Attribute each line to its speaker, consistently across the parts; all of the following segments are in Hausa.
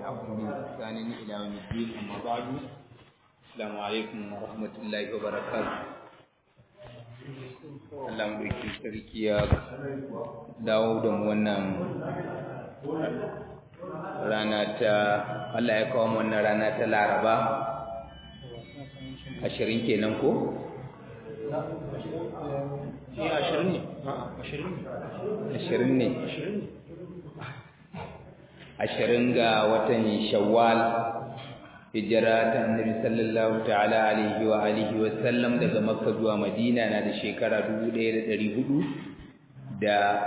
Speaker 1: تبعهم بإحسان إلى يوم الدين أما بعد السلام عليكم ورحمة الله وبركاته Allah mulkin sarki ya dawo da mu wannan rana ta Allah ya kawo mu wannan rana ta Laraba ashirin kenan ko?
Speaker 2: ashirin ne
Speaker 1: ashirin ne ashirin ga watan shawwal hijira ta annabi sallallahu ta'ala alaihi wa alihi wa sallam daga makka zuwa madina na da shekara 1447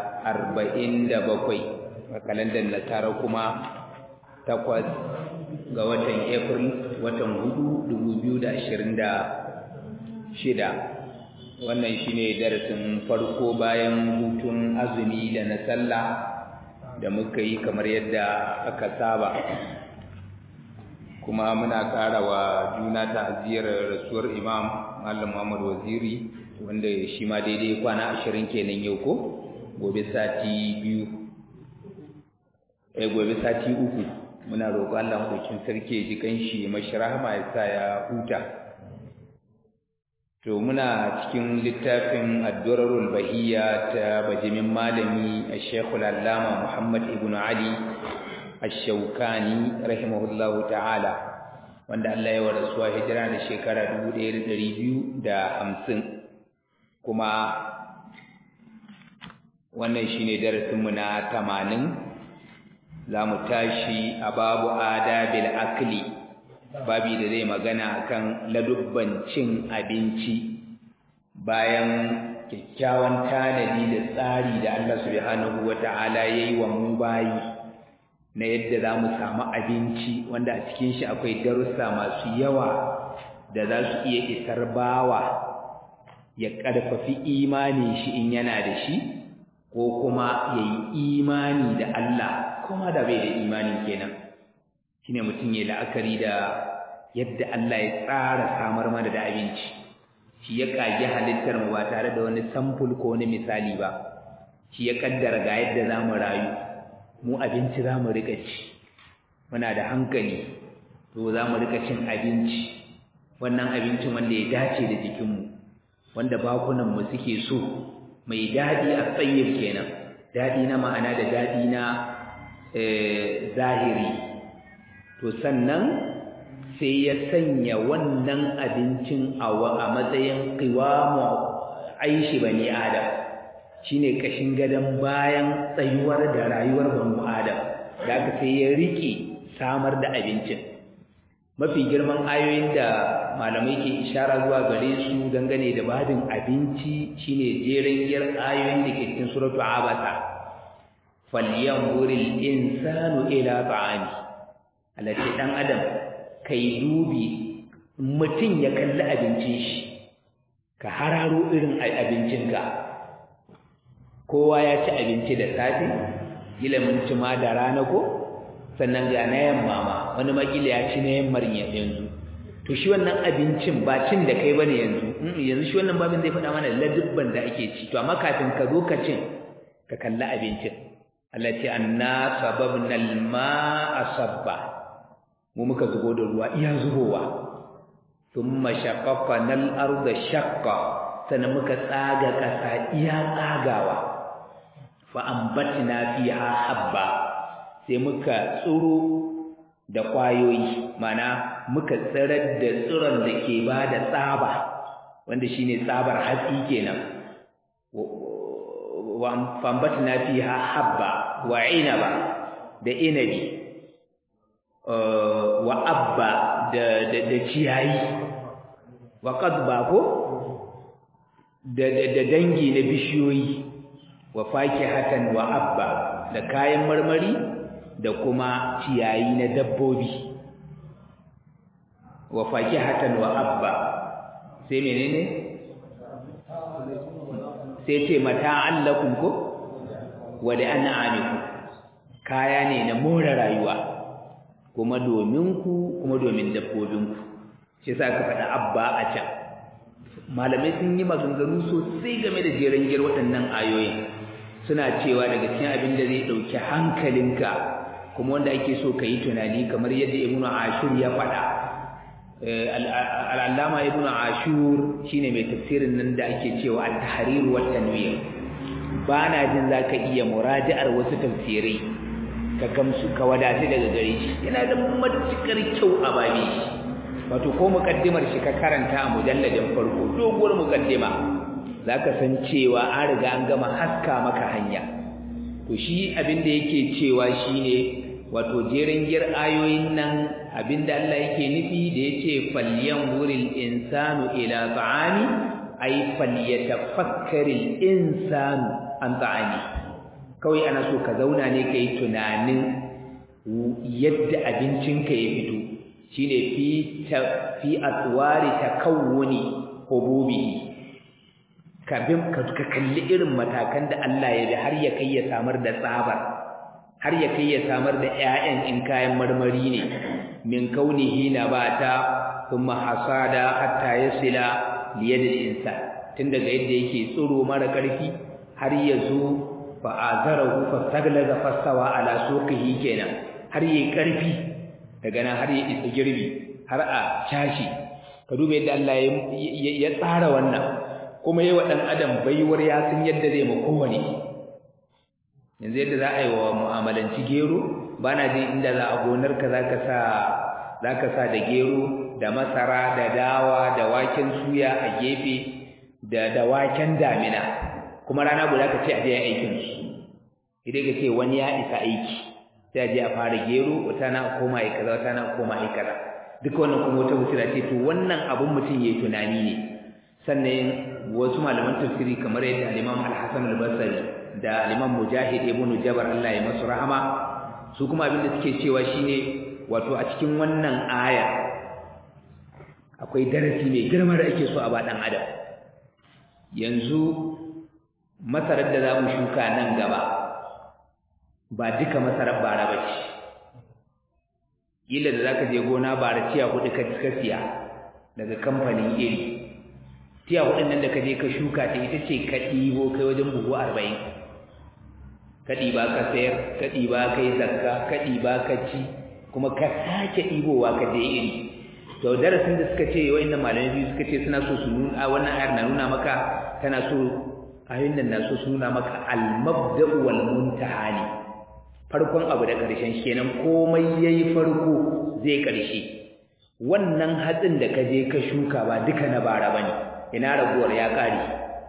Speaker 1: a kalandar nasara kuma takwas ga watan april watan hudu 2026 wannan shine darasin farko bayan hutun azumi da na sallah da muka yi kamar yadda aka saba kuma muna ƙara wa juna ta'aziyar rasuwar imam Malam Muhammad Waziri wanda shi ma daidai kwana ashirin kenan yau ko gobe sati biyu eh gobe sati uku muna roƙo Allah madaukin sarki ya ji kanshi mashi rahama ya sa ya huta to muna cikin littafin ad-durarul bahiyya ta bajimin malami Sheikh al-Allama Muhammad ibn Ali Ash-Shawkani rahimahullahu ta'ala wanda Allah ya warasuwa hijira da shekara 1250 kuma wannan shine darasin mu na 80 zamu tashi a babu adabil akli babi da zai magana akan ladubban cin abinci bayan kyakkyawan tanadi da tsari da Allah subhanahu wata'ala yayi wa mu bayi na yadda za mu samu abinci wanda a cikin shi akwai darussa masu yawa da za su iya isar bawa ya ƙarfafi imanin shi in yana da shi ko kuma ya yi imani da Allah kuma da bai da imanin kenan shi ne mutum ya la'akari da yadda Allah ya tsara samar mana da abinci shi ya ƙage halittar mu ba tare da wani samful ko wani misali ba shi ya ƙaddara ga yadda za mu rayu mu abinci za mu rika ci muna da hankali to za mu rika cin abinci wannan abincin wanda ya dace da jikinmu wanda bakunanmu suke so mai daɗi a tsayyar kenan daɗi na ma'ana da daɗi na zahiri to sannan sai ya sanya wannan abincin a matsayin qiwamu aishi bani adam shine kashin gadon bayan tsayuwar da rayuwar banu adam da aka sai ya rike samar da abincin mafi girman ayoyin da malamai ke ishara zuwa gare su dangane da badin abinci shine jerin yar ayoyin da ke cikin suratu abasa falyanzuril insanu ila ta'ami alati dan adam kai dubi mutum ya kalli abincin shi ka hararo irin abincinka kowa ya ci abinci da safe kila mun ci ma da rana ko sannan ga na yamma ma wani makila ya ci na yammar yanzu to shi wannan abincin ba cin da kai bane yanzu yanzu shi wannan babin zai faɗa mana ladubban da ake ci to amma kafin ka zo ka cin ka kalli abincin Allah ce anna sababna al-ma'a sabba mu muka zubo da ruwa iya zubowa thumma shaqqaqna al-arda shaqqa sannan muka tsaga ƙasa iya tsagawa fa'ambatina fiha habba sai muka tsuro da ƙwayoyi mana muka tsirar da tsiron da ke ba da tsaba wanda shine tsabar hatsi kenan fa'ambatina fiha habba wa inaba da inabi wa abba da ciyayi wa qadba ko da dangi na bishiyoyi wa fakihatan wa abba da kayan marmari da kuma ciyayi na dabbobi wa fakihatan wa abba sai menene sai ce mata'an lakum ko wa da an'amikum kaya ne na more rayuwa kuma domin ku kuma domin dabbobinku shi yasa aka faɗa abba a can malamai sun yi maganganu sosai game da jeren gir waɗannan ayoyin suna cewa daga cikin abin da zai ɗauki hankalinka ko kuma wanda ake so ka yi tunani kamar yadda ibnu ashur ya faɗa al'allama ibnu ashur shine mai tafsirin nan da ake cewa at-tahrir wa tanwir ba na jin zaka iya muraji'ar wasu tafsirai ka gamsu ka wadatu daga gare shi yana da matukar kyau a babi wato ko mukaddimar shi ka karanta a mujalladin farko doguwar mukaddima zaka san cewa an riga an gama haska maka hanya to shi abin da yake cewa shine wato jerin gir ayoyin nan abinda Allah yake nufi da yace falyanzuril insanu ila ta'ami ay falyatafakkaril insanu an ta'ami kawai ana so ka zauna ne kai tunanin yadda abincinka ya fito shine fi fi atwari takawuni hububi ka bin ka kalli irin matakan da Allah ya bi har ya kai ya samar da tsabar har ya kai ya samar da ƴaƴan in kayan marmari ne min kaunihi nabata thumma hasada hatta yasila liyadil insan tun daga yadda yake tsiro mara karfi har ya zo fa azarahu fastaglaza fastawa ala suqihi kenan har yayi karfi daga nan har ya isa girbi har a cashi ka duba yadda Allah ya tsara wannan kuma yi wa ɗan adam baiwar ya san yadda zai ma kowane yanzu yadda za a yi wa mu'amalanci gero ba na jin inda za a gonarka za ka sa za ka sa da gero da masara da dawa da waken suya a gefe da da waken damina kuma rana guda ka ce a je aikin su idan ka ce wani ya isa aiki sai a je a fara gero wata na koma yi kaza wata na koma yi kaza duka wannan kuma wata musira ce to wannan abun mutum yayi tunani ne sannan wasu malaman tafsiri kamar yadda al-Imam Al-Hasan Al-Basri da al-Imam Mujahid ibn Jabr Allah ya masu rahama su kuma abin da suke cewa shine wato a cikin wannan aya akwai darasi mai girma da ake so a ba dan adam yanzu masarar da za mu shuka nan gaba ba duka masarar bara ba ce kila da za ka je gona bara ciya hudu ka siya daga kamfanin iri tiya hudun nan da ka je ka shuka ta ita ce ka ɗibo kai wajen buhu arba'in ka ɗiba ka sayar ka ɗiba ka yi zakka ka ɗiba ka ci kuma ka sake ɗibowa ka je iri to darasin da suka ce wa'annan malamai biyu suka ce suna so su nuna wannan ayar na nuna maka tana so ayoyin nan na so su nuna maka al-mabda'u wal muntaha ne farkon abu da ƙarshen kenan komai yayi farko zai ƙarshe wannan hatsin da ka je ka shuka ba duka na bara bane ina raguwar ya kare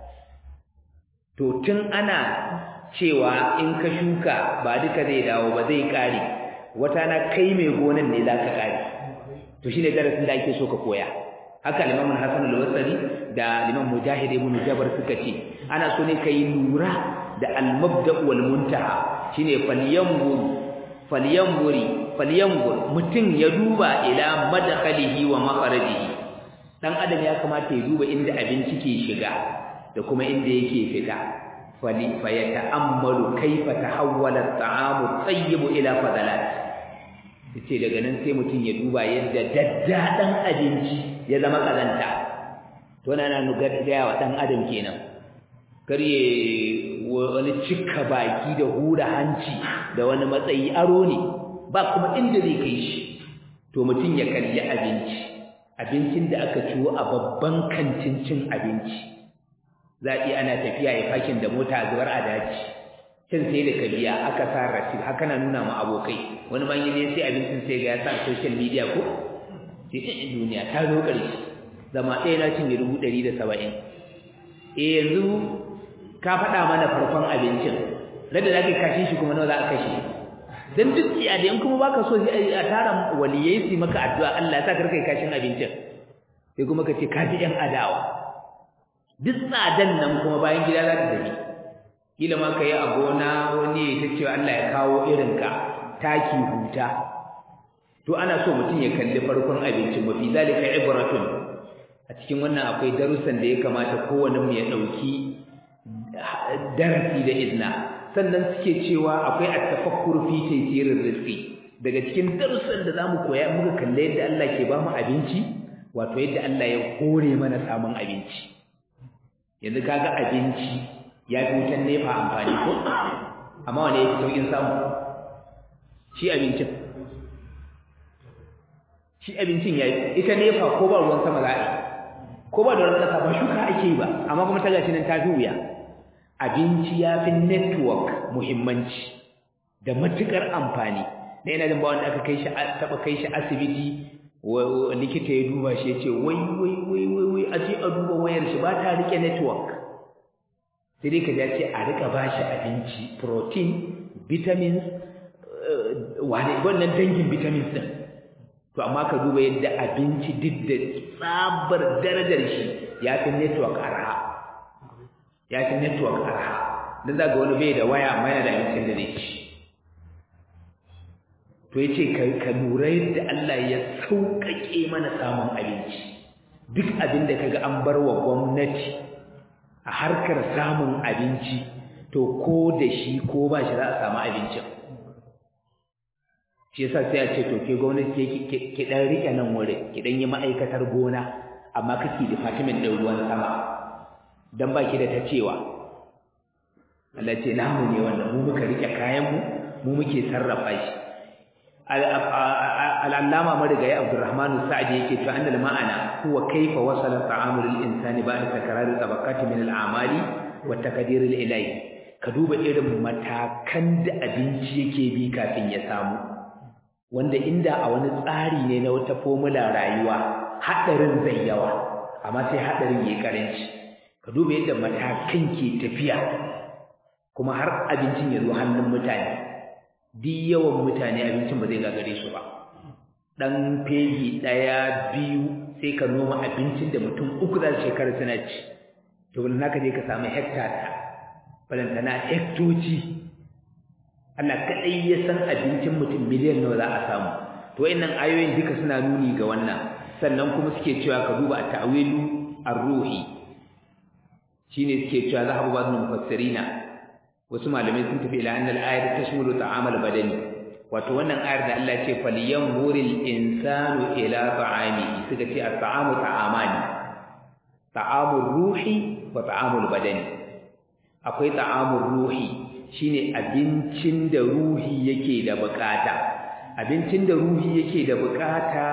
Speaker 1: to tun ana cewa in ka shuka ba duka zai dawo ba zai kare wata na kai mai gonan ne za ka kare to shine darasin da ake so ka koya haka limamin hasan al-wasri da limam mujahid ibn jabar suka ce ana so ne kai lura da al-mabda wal muntaha shine falyanzur falyanzuri falyanzur mutum ya duba ila madkhalihi wa makharajihi dan adam ya kamata ya duba inda abinci ke shiga da kuma inda yake fita fali fa yata'ammalu kaifa tahawwala at-ta'amu at-tayyib ila fadalat yace daga nan sai mutum ya duba yadda daddadan abinci ya zama kazanta to na nuga gaya wa dan adam kenan karye wani cika baki da hura hanci da wani matsayi aro ne ba kuma inda zai kai shi to mutum ya kalli abinci abincin da aka ciwo a babban kantin cin abinci za a ana tafiya ya fakin da mota a zubar a daji can sai da kabiya aka sa rashi haka na nuna ma abokai wani ban yi sai abincin sai ga ya sa social media ko sai in duniya ta zo ƙarshe zama ɗaya na cinye dubu ɗari da saba'in eh yanzu ka faɗa mana farkon abincin rada za ka kashe shi kuma nawa za a kashe dan duk tsiya da in kuma baka so sai a tara waliyai su maka addu'a Allah ya sa ka kai kashin abincin sai kuma ka ce ka ji ɗan adawa duk tsadan nan kuma bayan gida za ta tafi kila ma ka yi a gona wani ya ta cewa Allah ya kawo irinka taki huta to ana so mutum ya kalli farkon abincin mafi zalika ibratun a cikin wannan akwai darussan da ya kamata kowanne mu ya ɗauki darasi da izna sannan suke cewa akwai at-tafakkur fi taysirir rizqi daga cikin darussan da zamu koya muka kalle yadda Allah ke ba mu abinci wato yadda Allah ya hore mana samun abinci yanzu kaga abinci ya fi wutan nefa amfani ko amma wane yake saukin samu shi abincin shi abincin yayi ita nefa ko ba ruwan sama za a yi ko ba da ruwan kasa ba shuka ake yi ba amma kuma ta gashi nan ta fi wuya abinci ya fi network muhimmanci da matukar amfani da yana jin ba wanda aka kai shi taba kai shi asibiti likita ya duba shi ya ce wai wai wai wai wai a ce a duba wayar shi ba ta rike network sai dai ka ce a rika ba shi abinci protein vitamins wane wannan dangin vitamins din to amma ka duba yadda abinci duk da tsabar darajar shi ya fi network arha ya fi network arha dan za ga wani bai da waya amma yana da abincin da zai ci to ya ce ka lura yadda Allah ya sauƙaƙe mana samun abinci duk abin da kaga an bar wa gwamnati a harkar samun abinci to ko da shi ko ba shi za a samu abincin shi yasa sai a ce to ke gwamnati ke ki dan rike nan wurin ki dan yi ma'aikatar gona amma kake department din ruwan sama dan baki da ta cewa Allah ce namu ne wannan mu muka rike kayan mu mu muke sarrafa shi al'allama marigayi abdurrahmanu sa'adi yake cewa annal ma'ana huwa kaifa wasala ta'amul insani ba'da takrari tabaqati min al'amali wa taqdir al-ilahi ka duba irin matakan da abinci yake bi kafin ya samu wanda inda a wani tsari ne na wata formula rayuwa hadarin zai yawa amma sai hadarin yayi karanci ka duba yadda matakan ke tafiya kuma har abincin ya zo hannun mutane duk yawan mutane abincin ba zai gagare su ba dan fegi daya biyu sai ka noma abincin da mutum uku za su shekara suna ci to wannan naka je ka samu hekta ta balantana hektoci Allah kadai ya san abincin mutum miliyan nawa za a samu to wayannan ayoyin duka suna nuni ga wannan sannan kuma suke cewa ka duba at-ta'wilu ar-ruhi shine suke cewa zahabu ba'd mufassirina wasu malamai sun tafi ila annal ayat tashmulu ta'amal badani wato wannan ayar da Allah ce falyanzuril insanu ila ta'amihi suka ce at-ta'amu ta'amani ta'amur ruhi wa ta'amul badani akwai ta'amur ruhi shine abincin da ruhi yake da bukata abincin da ruhi yake da bukata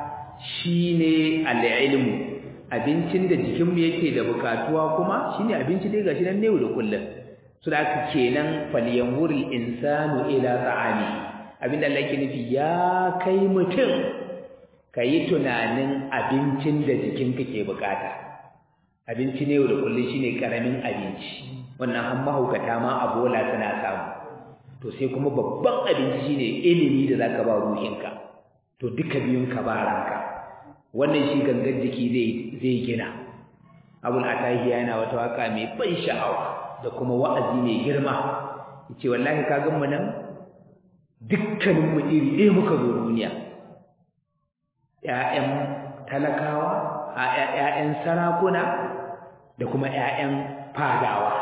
Speaker 1: shine al-ilmu abincin da jikinmu yake da bukatuwa kuma shine abinci dai gashi nan ne da kullum su da aka kenan falyanwuril insanu ila ta'ami abinda Allah yake nufi ya kai mutum kayi tunanin abincin da jikinka ke bukata abinci ne da kullun shine karamin abinci wannan an mahaukata ma a bola suna samu to sai kuma babban abinci shine ilimi da zaka ba ruhinka to duka biyun ka ba ranka wannan shi gangan jiki zai zai gina abul atahiya yana wata waka mai ban sha'awa da kuma wa'azi mai girma yace wallahi ka gan mu nan dukkanin mu iri ɗaya muka zo duniya ƴaƴan talakawa ƴaƴan sarakuna da kuma ƴaƴan fadawa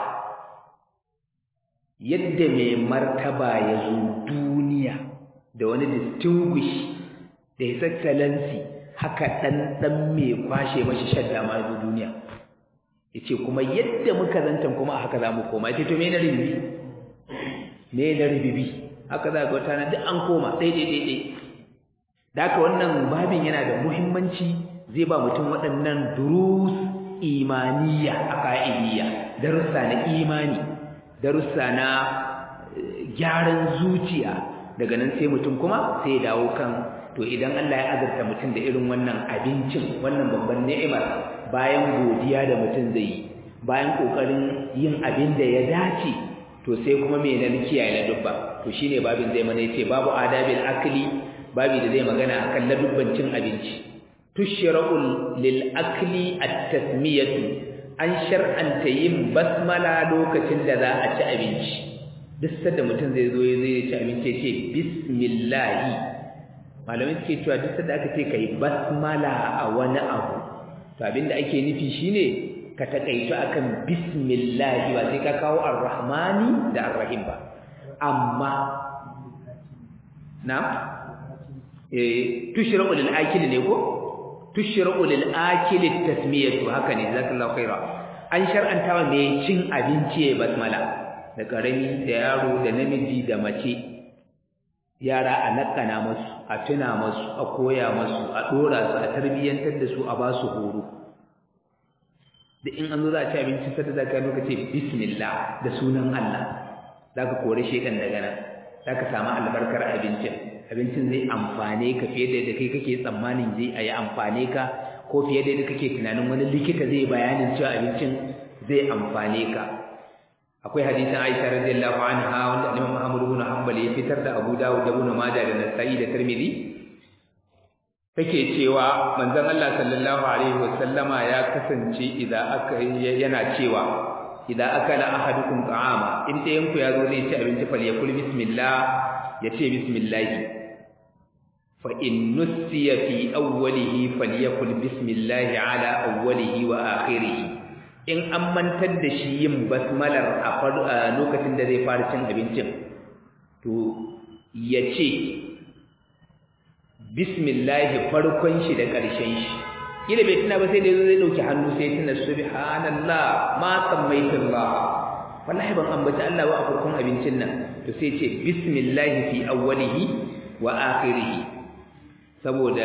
Speaker 1: yadda mai martaba ya zo duniya da wani distinguish da his excellency haka ɗan ɗan mai kwashe mashi shadda ma zo duniya yace kuma yadda muka zantan kuma haka za mu koma yace to me na ribibi me na ribibi haka za ga wata na duk an koma dai dai dai dai da haka wannan babin yana da muhimmanci zai ba mutum waɗannan durus imaniya a ka'idiyya darussa na imani darussa na gyaran zuciya daga nan sai mutum kuma sai ya dawo kan to idan Allah ya azurta mutum da irin wannan abincin wannan babban ni'imar bayan godiya da mutum zai yi bayan kokarin yin abin da ya dace to sai kuma me nan kiyaye na dubba to shine babin zai mana yace babu adabil akli babi da zai magana akan ladubban cin abinci tushra'ul lil akli at-tasmiyatu an shar'anta yin basmala lokacin da za a ci abinci duk sanda mutum zai zo zai ci abinci ya ce bismillah malamai suke cewa duk sanda aka ce kai basmala a wani abu to abinda ake nufi shine ka takaitu akan bismillah ba sai ka kawo arrahmani da arrahim ba amma na eh tushra'u lil akili ne ko tushra'u lil akili tasmiyatu haka ne jazakallahu khaira an shar'anta wa mai cin abinci ya basmala da karami da yaro da namiji da mace yara a nakana masu a tuna masu a koya masu a dora su a tarbiyyantar da su a ba su horo da in an zo za a ci abinci sai da zaka yi ce bismillah da sunan Allah zaka kore shedan daga nan zaka samu albarkar abincin abincin zai amfane ka fiye da yadda kai kake tsammanin zai a yi amfane ka ko fiye da yadda kake tunanin wani likita zai bayanin cewa abincin zai amfane ka akwai hadisin Aisha radiyallahu anha wanda Imam Ahmad ibn Hanbal ya fitar da Abu Dawud da Ibn Majah da Nasa'i da Tirmidhi take cewa manzon Allah sallallahu alaihi wasallama ya kasance idan aka yana cewa idan akala ahadukum ta'ama in ɗayan ku ya zo zai ci abinci fal yakul bismillah ya ce bismillah fa in nusiya fi awwalihi falyakul bismillah ala awwalihi wa akhirih in an mantar da shi yin basmalar a lokacin da zai fara cin abincin to ya ce bismillah farkon shi da ƙarshen shi kila bai tuna ba sai da zai dauki hannu sai tuna subhanallah ma sammaitullah wallahi ban ambaci Allah ba a farkon abincin nan to sai ce bismillah fi awwalihi wa akhirih saboda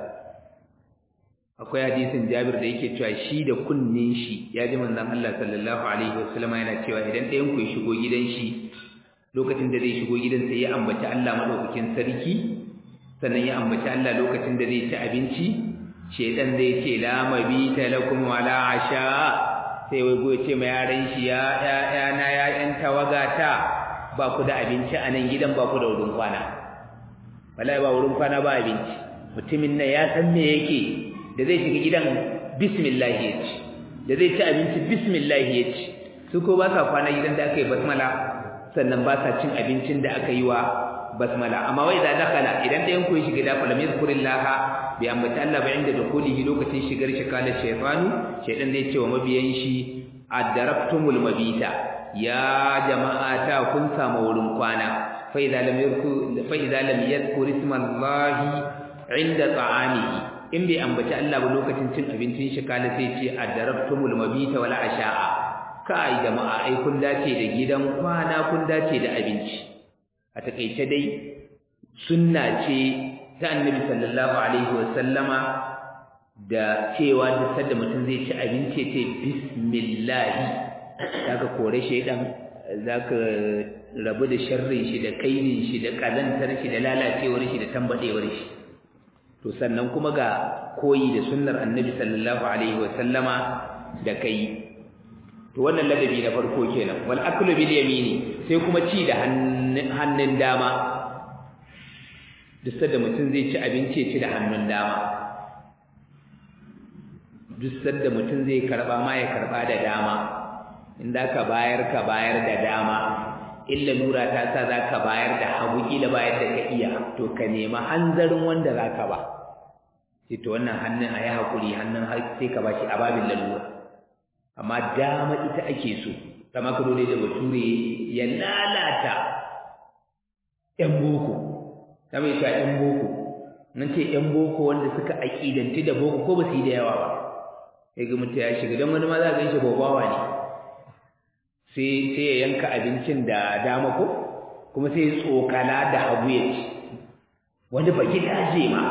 Speaker 1: akwai hadisin Jabir da yake cewa shi da kunnin shi ya ji manzon Allah sallallahu alaihi wasallam yana cewa idan ɗayan ku ya shigo gidan shi lokacin da zai shigo gidan sai ya ambaci Allah madaukakin sarki sannan ya ambaci Allah lokacin da zai ci abinci shedan zai ce la mabita lakum wala asha sai wai goye ce ma yaran shi ya ya na ya yan tawagata ba ku da abinci a nan gidan ba ku da wurin kwana wallahi ba wurin kwana ba abinci mutumin nan ya san me yake da zai shiga gidan bismillah ya ci da zai ci abinci bismillah ya ci su ko ba sa kwana gidan da aka yi basmala sannan ba sa cin abincin da aka yi wa basmala amma wai da dakala idan ɗayan ku ya shiga da falam yazkurillaha bi ambata Allah ba inda dukulihi lokacin shigar shi kala shaytanu shaydan zai ce wa mabiyan shi adarabtumul mabita ya jama'ata kun samu wurin kwana fa idza lam yadhkur fa idza lam yadhkur ismallahi inda ta'amihi in bai ambaci Allah ba lokacin cin abincin shi kala sai ce adarabtumul mabita wala asha'a kai jama'a ai kun dace da gidan kwana kun dace da abinci a takeice dai sunna ce ta annabi sallallahu alaihi wasallama da cewa duk sanda mutum zai ci abinci ya ce bismillah zaka kore shaidan zaka rabu da sharrin shi da kainin shi da kazantar shi da lalacewar shi da tambadewar shi to sannan kuma ga koyi da sunnar annabi sallallahu alaihi wasallama da kai to wannan ladabi na farko kenan wal aklu bil yamini sai kuma ci da hannun dama duk sanda mutum zai ci abinci ya ci da hannun dama duk sanda mutum zai karba ma ya karba da dama in da ka bayar ka bayar da dama illa lura ta sa za ka bayar da hagu kila bayar da ka iya to ka nema hanzarin wanda za ka ba sai to wannan hannun a yi haƙuri hannun sai ka ba shi a babin lalura amma dama ita ake so kama ka dole da bature ya lalata ƴan boko ta mai sha ƴan boko nan ce ƴan boko wanda suka aƙidanci da boko ko ba su yi da yawa ba sai ga mutum ya shiga don wani ma za a gan shi bobawa ne sai sai ya yanka abincin da dama ko kuma sai ya tsokala da hagu ya ci wani baki daje ma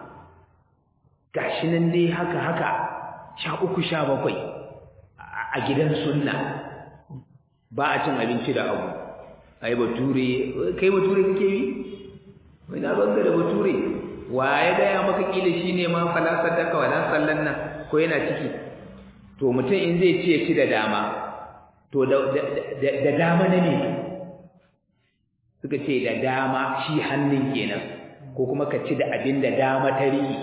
Speaker 1: gashi nan dai haka haka sha uku sha bakwai a gidan sunna ba a cin abinci da abu ai bature kai bature kake yi wai na banga da bature wa ya gaya maka kila shine ma falasar daka wa dan sallan nan ko yana ciki to mutum in zai ci ya ci da dama to da dama na ne suka ce da dama shi hannun kenan ko kuma ka ci da abin da dama ta riƙe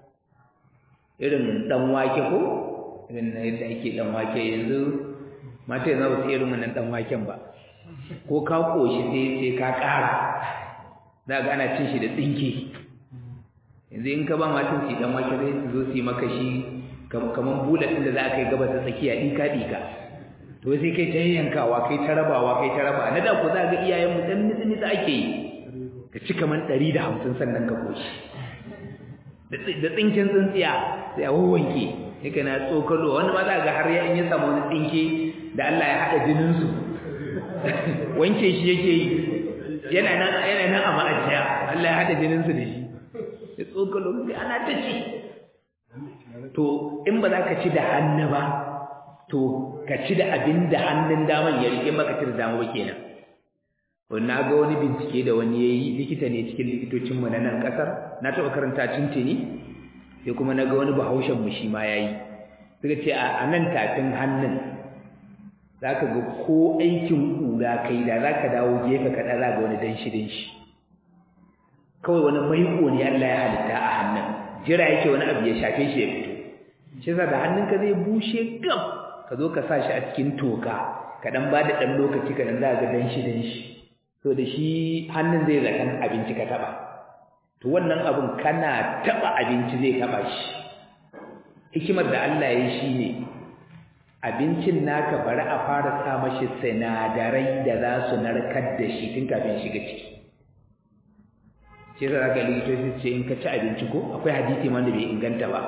Speaker 1: irin dan wake ko irin yadda ake dan wake yanzu mata yanzu ba su irin wannan dan waken ba ko ka koshi sai sai ka ƙara za ga ana cin shi da tsinke yanzu in ka ba matan su dan wake zai su zo su yi maka shi kamar bulat ɗin da za ka yi gabas da tsakiya ɗika ɗika to sai kai ta yankawa kai ta rabawa kai ta raba na da ku za ga iyayen mu dan nitsi nitsi ake yi ka ci kamar ɗari da hamsin sannan ka koshi da tsinken tsintsiya sai a wawanke sai kana tsokalo wani ma za ga har ya in ya samu wani tsinke da Allah ya haɗa jinin su wanke shi yake yi yana nan yana nan a ma'ajiya Allah ya hada jinin su da shi ya tsokalo sai ana ta ci to in ba za ka ci da hannu ba to ka ci da abin da hannun daman ya rike maka ci da dama ba kenan na ga wani bincike da wani yayi likita ne cikin likitocin mu na nan kasar na taɓa karanta tintini sai kuma na ga wani bahaushen mu shi ma yayi suka ce a nan tafin hannun zaka ga ko aikin kura kai da zaka dawo gefe ka za ga wani danshi danshi kawai wani maiko ne Allah ya halitta a hannun jira yake wani abu ya shafe shi ya fito shi yasa da hannunka zai bushe gam ka zo ka sa shi a cikin toka ka dan ba da dan lokaci ka dan za ga danshi danshi to da shi hannun zai zakan abinci ka taba to wannan abun kana taba abinci zai taba shi hikimar da Allah ya yi shine abincin naka bari a fara sa mashi sinadarai da za su narkar da shi tun kafin shiga ciki shi yasa zaka likitoci ce in ka ci abinci ko akwai hadisi ma da bai inganta ba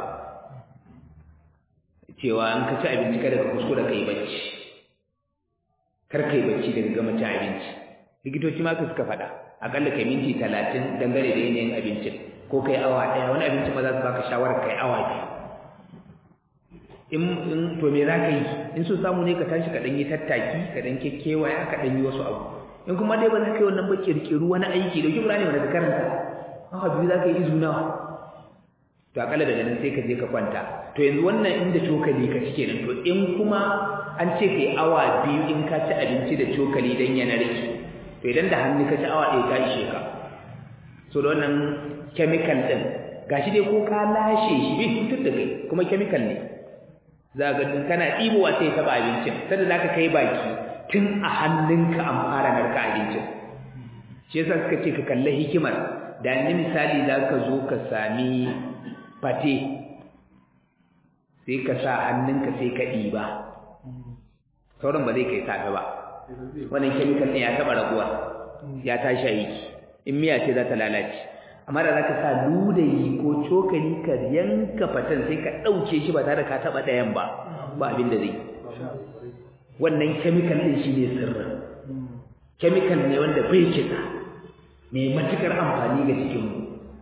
Speaker 1: cewa in ka ci abinci kada ka kuskura kai bacci kar kai bacci daga gama ci abinci likitoci ma suka faɗa akalla kai minti talatin dangane da yanayin abincin ko kai awa ɗaya wani abincin ma za su baka shawarar kai awa biyu in in to me za ka yi in so samu ne ka tashi ka ɗan yi tattaki ka ɗan kekkewaya ka ɗan yi wasu abu in kuma dai ba za ka yi wannan ba kirkiru wani aiki da kibra ne wanda ka karanta awa biyu za ka yi izu nawa to akalla daga nan sai ka je ka kwanta to yanzu wannan inda cokali ka ci kenan to in kuma an ce kai awa biyu in ka ci abinci da cokali dan ya narke to idan da hannu ka ci awa ɗaya ka ishe ka so da wannan chemical ɗin gashi dai ko ka lashe shi bai cutar da kai kuma chemical ne za ga kana ɗibowa sai ya taɓa abincin sanda za ka kai baki tun a hannunka an fara narka abincin shi yasa suka ce ka kalli hikimar da ni misali za ka zo ka sami fate sai ka sa hannunka sai ka ɗiba sauran ba zai kai safe ba wannan chemical ɗin ya taɓa raguwa ya tashi aiki in miya ce za ta lalace amma da za ka sa ludayi ko cokali ka yanka fatan sai ka ɗauke shi ba tare da ka taɓa ɗayan ba ba abin da zai wannan chemical ɗin shi ne sirrin chemical ne wanda bai kisa mai matuƙar amfani ga jikinmu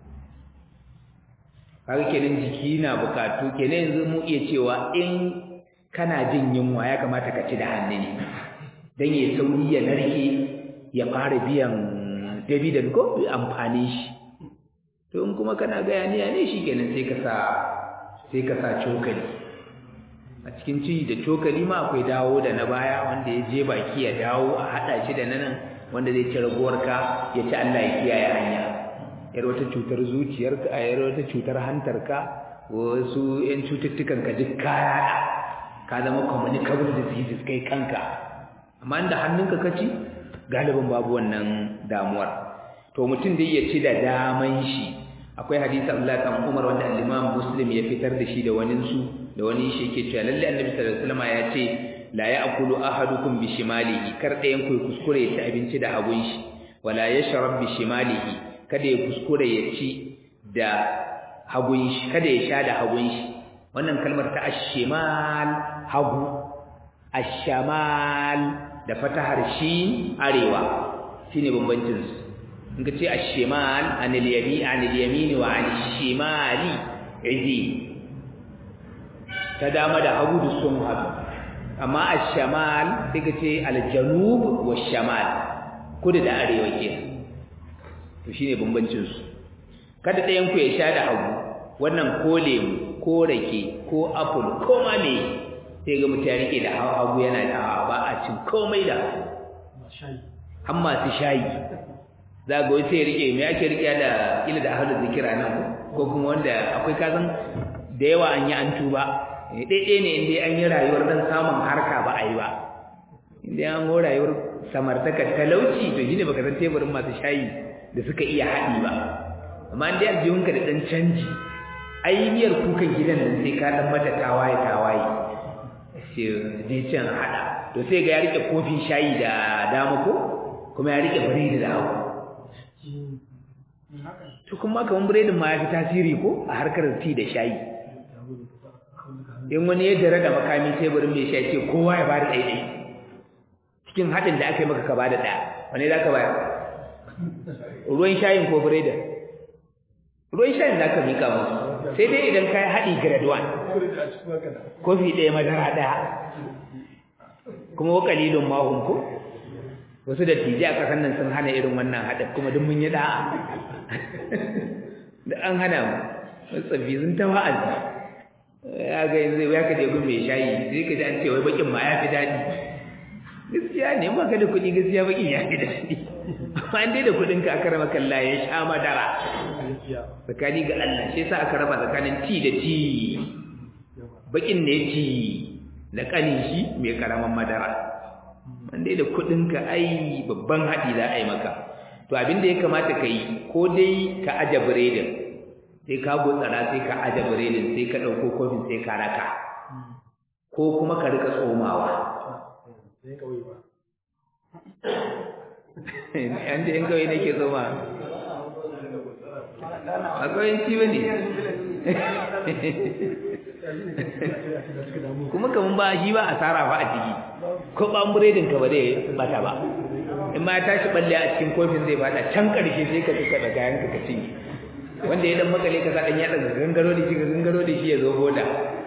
Speaker 1: kaga kenan jiki na bukatu kenan yanzu mu iya cewa in kana jin yunwa ya kamata ka ci da hannu ne dan ya sauri ya narke ya fara biyan dividend ko amfani shi to in kuma kana ga yaniya ne shikenan sai ka sa sai ka sa cokali a cikin ci da cokali ma akwai dawo da na baya wanda ya je baki ya dawo a hada shi da nan wanda zai ci raguwarka ya ci Allah ya kiyaye hanya yar wata cutar zuciyarka a yar wata cutar hantarka wasu yan cututtukan ka duk kaya ka zama communicable diseases kai kanka amma inda hannunka ka ci galibin babu wannan damuwar to mutum dai ya ci da daman shi akwai hadisi Abdullah kan Umar wanda al-Imam Muslim ya fitar da shi da wani su da wani shi yake cewa lalle Annabi sallallahu alaihi wasallam ya ce la ya'kulu ahadukum bi shimalihi kar ɗayan ku kuskure ya ci abinci da hagun shi wala yashrab bi shimalihi kada ya kuskure ya ci da hagun shi kada ya sha da hagun shi wannan kalmar ta ash-shimal hagu ash-shamal da fatahar shi arewa shine bambancin su in ka ce ash-shimal anil yamin anil yamin wa anil shimali izi ta dama da hagu da sun haɗu amma ash-shamal sai ka ce al-janub wa shamal kudu da arewa ke to shine bambancin su kada ɗayan ku ya sha da hagu wannan ko lemu ko rake ko apple ko ma me sai ga mutum ya rike da hagu yana da ba a cin komai da har masu shayi za ga sai rike me ake rike da kila da ahlul zikira nan ko kuma wanda akwai kazan da yawa an yi an tuba daidai ne inda an yi rayuwar dan samun harka ba a yi ba inda an go rayuwar samartaka talauci to shine baka san teburin masu shayi da suka iya haɗi ba amma inda aljihunka da dan canji ai miyar kukan gidan nan sai ka dan mata tawaye tawaye sai dai can hada to sai ga ya rike kofin shayi da dama ko kuma ya rike biredi da hagu to kuma kaman biredin ma ya fi tasiri ko a harkar ti da shayi in wani ya jira da makami teburin mai shayi ce kowa ya bada ɗaiɗai cikin haɗin da aka yi maka ka bada ɗaya wani za ka bayar ruwan shayin ko biredin ruwan shayin za ka mika musu sai dai idan ka yi haɗi grade 1 kofi ɗaya madara ɗaya kuma wa kalilun mahun ko wasu da tije a ƙasar nan sun hana irin wannan haɗin kuma duk mun yi ɗa'a da an hana mu tsaffi sun ta wa'azi ya ga yanzu ya ka je gun mai shayi sai ka ji an ce wai bakin ma ya fi daɗi gaskiya ne ma ka da kuɗi gaskiya bakin ya fi daɗi amma an dai da kuɗin ka aka raba kalla ya sha madara tsakani ga Allah shi yasa aka raba tsakanin ti da ti bakin ne ti da kanin shi mai karaman madara an dai da kuɗin ka ai babban haɗi za a yi maka to abin da ya kamata ka yi ko dai ka aje biredin sai ka gutsara sai ka aje biredin sai ka ɗauko kofin sai ka raka ko kuma ka rika tsomawa an da yan kawai nake tsoma akwai ci ba ne kuma kamun ba shi ba a tsara ba a ciki ko ɓan biredin ka ba zai bata ba in ma ya tashi balle a cikin kofin zai bada can ƙarshe sai ka tuka da kayan ka cinye wanda ya dan makale ka sa dan ya daga gangaro da shi ga gangaro da shi ya zo boda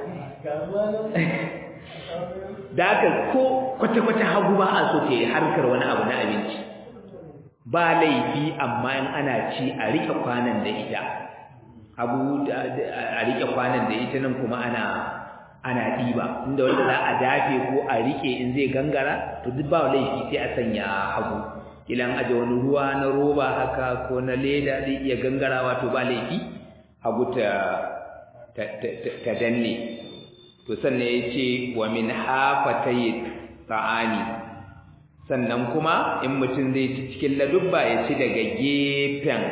Speaker 1: da haka ko kwata-kwata hagu ba a so ta yi harkar wani abu na abinci ba laifi amma in ana ci a rike kwanan da ita abu a rike kwanan da ita nan kuma ana ana ɗiba inda wanda za a dafe ko a rike in zai gangara to duk ba laifi sai a sanya hagu ilan aje wani ruwa na roba haka ko na leda zai iya gangarawa to ba laifi hagu ta ta danne to sannan ya ce wa min hafatayi ta'ani sannan kuma in mutum zai ci cikin ladubba ya ci daga gefen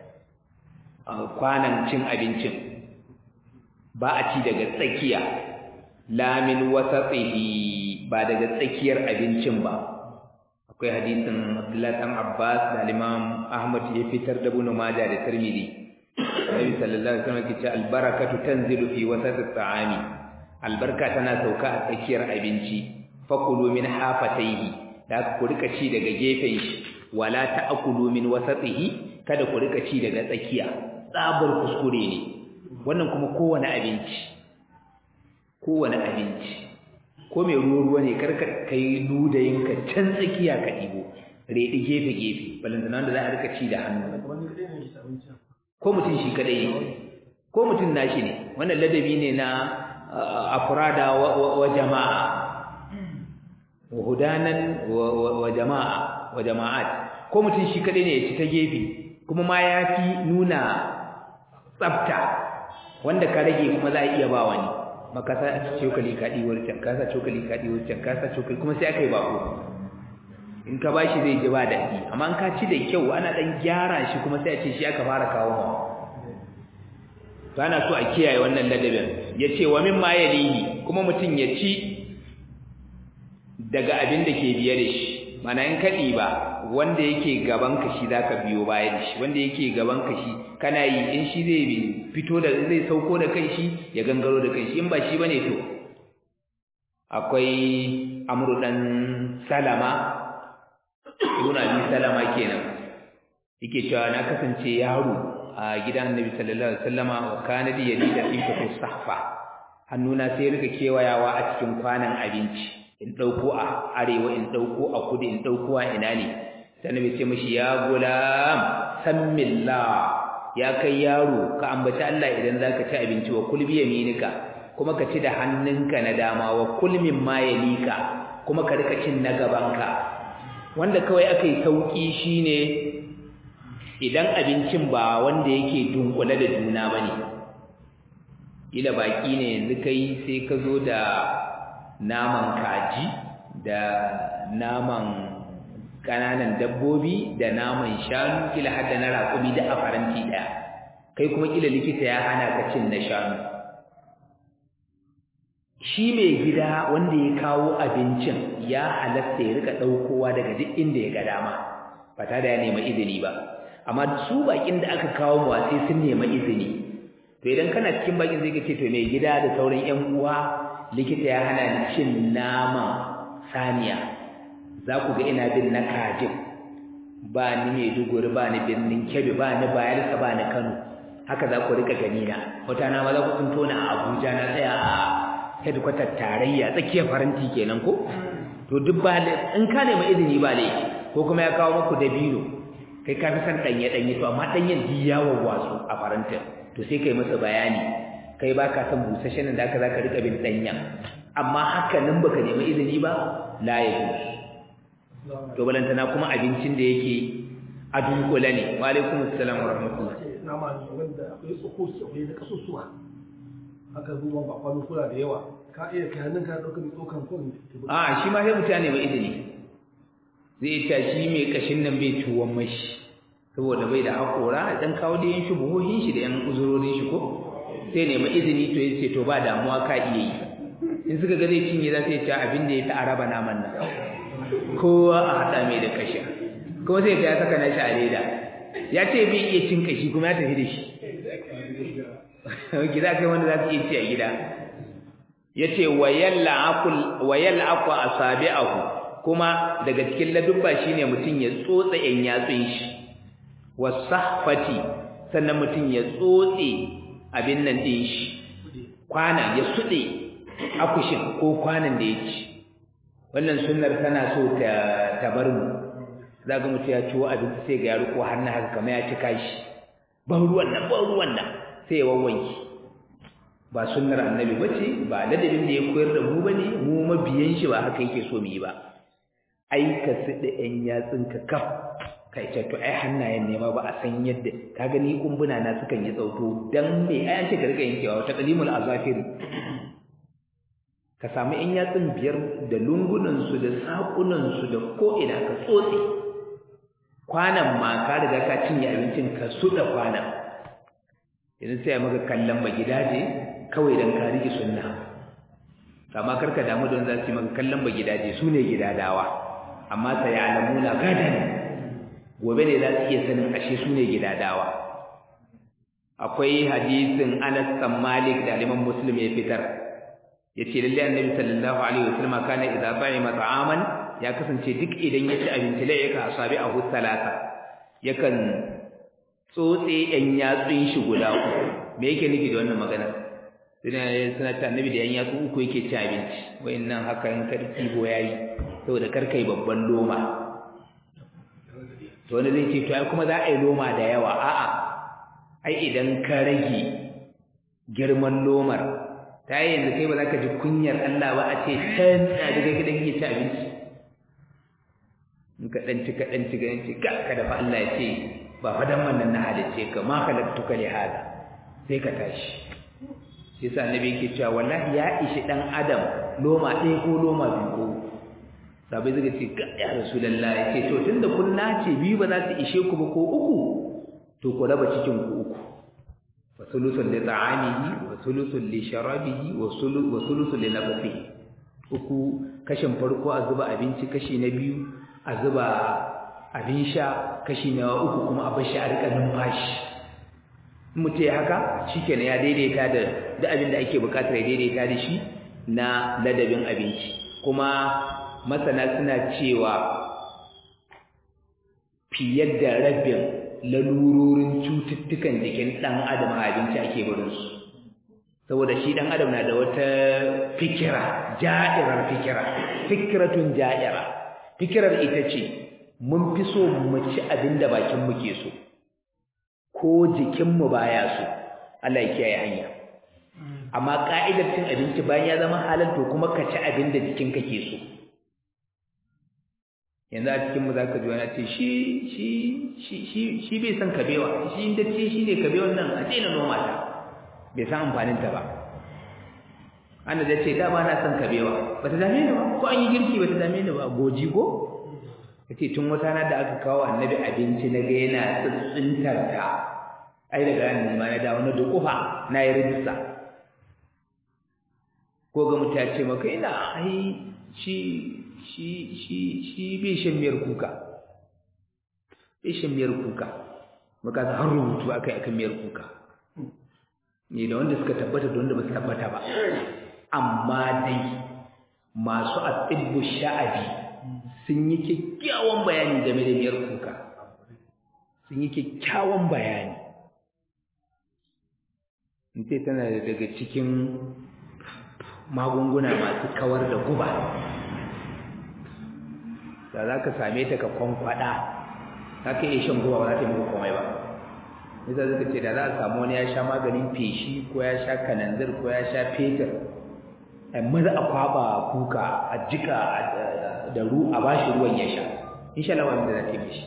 Speaker 1: kwanan cin abincin ba a ci daga tsakiya lamin wasatsihi ba daga tsakiyar abincin ba akwai hadisin Abdullah dan Abbas da Imam Ahmad ya fitar da Ibn Majah da Tirmidhi Nabi sallallahu alaihi wasallam yace albarakatu tanzilu fi wasati ta'ami albarka tana sauka a tsakiyar abinci fakulu min hafataihi da ku rika ci daga gefen shi wala ta'kulu min wasatihi kada ku rika ci daga tsakiya tsabar kuskure ne wannan kuma kowane abinci kowane abinci ko mai ruwa ruwa ne karka kai ludayin ka can tsakiya ka ɗibo reɗi gefe gefe balantana da za a rika ci da hannu ko mutum shi kadai ne ko mutum nashi ne wannan ladabi ne na afrada wa jama'a wa hudanan wa jama'a wa jama'at ko mutum shi kadai ne ya ci ta gefe kuma ma ya fi nuna tsafta wanda ka rage kuma za a iya ba wani maka sa cokali ka ɗiwar can ka sa cokali ka ɗiwar can ka sa cokali kuma sai aka yi bako in ka bashi zai ji ba daɗi amma in ka ci da kyau ana ɗan gyara shi kuma sai a ce shi aka fara kawo ma to ana so a kiyaye wannan ladabin ya ce wa min ma yalihi kuma mutum ya ci daga abin da ke biye da shi mana in ka ɗiba wanda yake gaban ka shi zaka biyo baya da shi wanda yake gaban ka shi kana yi in shi zai fito da zai sauko da kai shi ya gangaro da kai shi in ba shi bane to akwai amru dan salama ibn abi salama kenan yake cewa na kasance yaro a gidan annabi sallallahu alaihi wasallama wa kana li yalida in fa sahfa hannuna sai rika kewayawa a cikin kwanan abinci in dauko a arewa in dauko a kudu in dauko a ina ne sai annabi ce mishi ya gulam sammillah ya kai yaro ka ambaci Allah idan zaka ci abinci wa kul bi yaminika kuma ka ci da hannunka na dama wa kul mimma yalika kuma ka rika cin na gabanka wanda kawai akai sauki shine idan abincin ba wanda yake dunkule da juna bane ila baki ne yanzu kai sai ka zo da naman kaji da naman kananan dabbobi da naman shanu kila hadda na raƙumi da a faranti ɗaya kai kuma kila likita ya hana ka cin na shanu shi mai gida wanda ya kawo abincin ya halatta ya rika ɗaukowa daga duk inda ya ga dama ba tare da ya nema izini ba amma su bakin da aka kawo mu sai sun nema izini to idan kana cikin bakin zai ce to mai gida da sauran ƴan uwa likita ya hana ni cin naman saniya za ku ga ina bin na kajin ba ni Maiduguri ba ni birnin Kebbi ba ni Bayelsa ba ni Kano haka za ku rika gani na wata na ma za ku tsinto na Abuja na tsaya a headquarter tarayya tsakiyar faranti kenan ko to duk ba in ka nemi izini ba ne ko kuma ya kawo muku dabino kai ka fi san danye danye to amma danyen di ya wawwasu a farantin to sai kai masa bayani kai ba ka san busasshen da aka za ka rika bin danyen amma haka nan baka nemi izini ba la ya to balantana kuma abincin da yake a dunkule ne wa alaikum assalam wa rahmatullah
Speaker 2: nama ne wanda akwai tsokoki akwai na kasusuwa aka zuwa ba kwano kula da yawa ka iya kai hannun ka ɗaukar mai tsokan kun
Speaker 1: a shi ma sai mutane mai izini zai ta shi mai kashin nan bai tuwon mashi saboda bai da haƙora dan kawo da yan shubuhohin shi da yan uzurorin shi ko sai nemi izini to yace to ba damuwa ka iya yi in suka ga zai cinye za su yi abin da ya ta araba naman nan kowa a haɗa mai da kashin kuma sai ya saka nashi a leda ya ce bai iya cin kashi kuma ya tafi da shi gida kai wanda za su iya ci a gida ya ce wayal akwa a sabi'ahu kuma daga cikin ladubba shine mutum ya tsotsa yan yatsun shi wasahfati sannan mutum ya tsotse abin nan din shi kwana ya suɗe akushin ko kwanan da ya ci wannan sunnar tana so ta ta bar mu za ga mutum ya ciwo abinci sai ga ya riko hannu haka kamar ya cika shi ban ruwan nan ban ruwan nan sai ya wawwanki ba sunnar annabi bace ba ladabin da ya koyar da mu bane mu mabiyan shi ba haka yake so mu yi ba ai ka sida yan yatsun ka kaf kai ce to ai hannayen ne ma ba a san yadda ka gani kumbuna na sukan yi tsauto dan me ai an ce ka riga yankewa ta qalimul azafir ka samu yan yatsun biyar da lungunan su da sakunan su da ko ina ka tsotse kwanan ma ka riga ka cinye abincin ka suda kwanan yanzu sai maka kallon ba gidaje kawai dan ka rike sunna amma karka damu don za su yi maka kallon ba gidaje su ne gidadawa amma sai alamuna gadan gobe ne za su iya sanin ashe su ne gidadawa akwai hadisin Anas bin Malik da Imam Muslim ya fitar yace lalle Annabi sallallahu alaihi wasallam kana idza ta'ima ta'aman ya kasance duk idan ya ci abinci la yaka asabi a salata yakan tsotse yan yatsun shi guda uku me yake nufi da wannan magana suna suna ta annabi da yan yatsu uku yake ci abinci wayannan haka in karfi go yayi saboda karkai babban loma to wanda zai ce to ai kuma za a yi loma da yawa a'a ai idan ka rage girman lomar ta yi yanzu kai ba za ka ji kunyar Allah ba a ce can a daga gidan ke ci abinci in ka ɗan ci ka ɗan ci ganin ci ka ka dafa Allah ya ce ba fadan wannan na halice ka ma khalaqtuka li hada sai ka tashi shi yasa annabi yake cewa wallahi ya ishi dan adam loma ɗaya ko loma biyu ko sabai zai ce ga ya rasulullah ya ce to tunda kun nace biyu ba za su ishe ku ba ko uku to ku raba cikin ku uku wa sulusun li ta'amihi wa sulusun li sharabihi wa sulusun li nafsihi uku kashin farko a zuba abinci kashi na biyu a zuba abin sha kashi na uku kuma a bashi a rika numfashi mutum ya haka shikenan ya daidaita da da abin da ake bukatar ya daidaita da shi na ladabin abinci kuma masana suna cewa fiye da rabin lalurorin cututtukan jikin ɗan adam a abinci ake barinsu saboda shi ɗan adam na da wata fikira ja'irar fikira fikiratun ja'ira fikirar ita ce mun fi so mu ci abin da bakinmu ke so ko jikinmu baya so Allah ya kiyaye hanya amma ka'idar cin abinci bayan ya zama halal to kuma ka ci abin da jikinka ke so yanzu a cikin mu zaka ji wani ce shi shi shi shi shi bai san kabewa shi inda ce shi ne kabewan nan a daina noma ta bai san amfanin ta ba ana da ce dama na san kabewa bata dame ni ba ko an yi girki bata dame ni ba goji ko yace tun wata na da aka kawo annabi abinci na ga yana tsintsintar ta ai daga nan ma na dawo na dukufa na yi rijista ko ga mutum ya ce maka ina ai shi shi shi shi bai shan miyar kuka bai shan miyar kuka maka har rubutu akai akan miyar kuka ne da wanda suka tabbata da wanda ba su tabbata ba amma dai masu atibbu sha'abi sun yi kyakkyawan bayani game da miyar kuka sun yi kyakkyawan bayani in ce tana daga cikin magunguna masu kawar da guba da za ka same ta ka kwankwada za ka iya shan guba ba za ta yi muku komai ba nisa zaka ce da za a samu wani ya sha maganin feshi ko ya sha kananzir ko ya sha fetur maza a kwaba kuka a jika da ru a bashi ruwan ya sha insha Allah wanda za ta yi mishi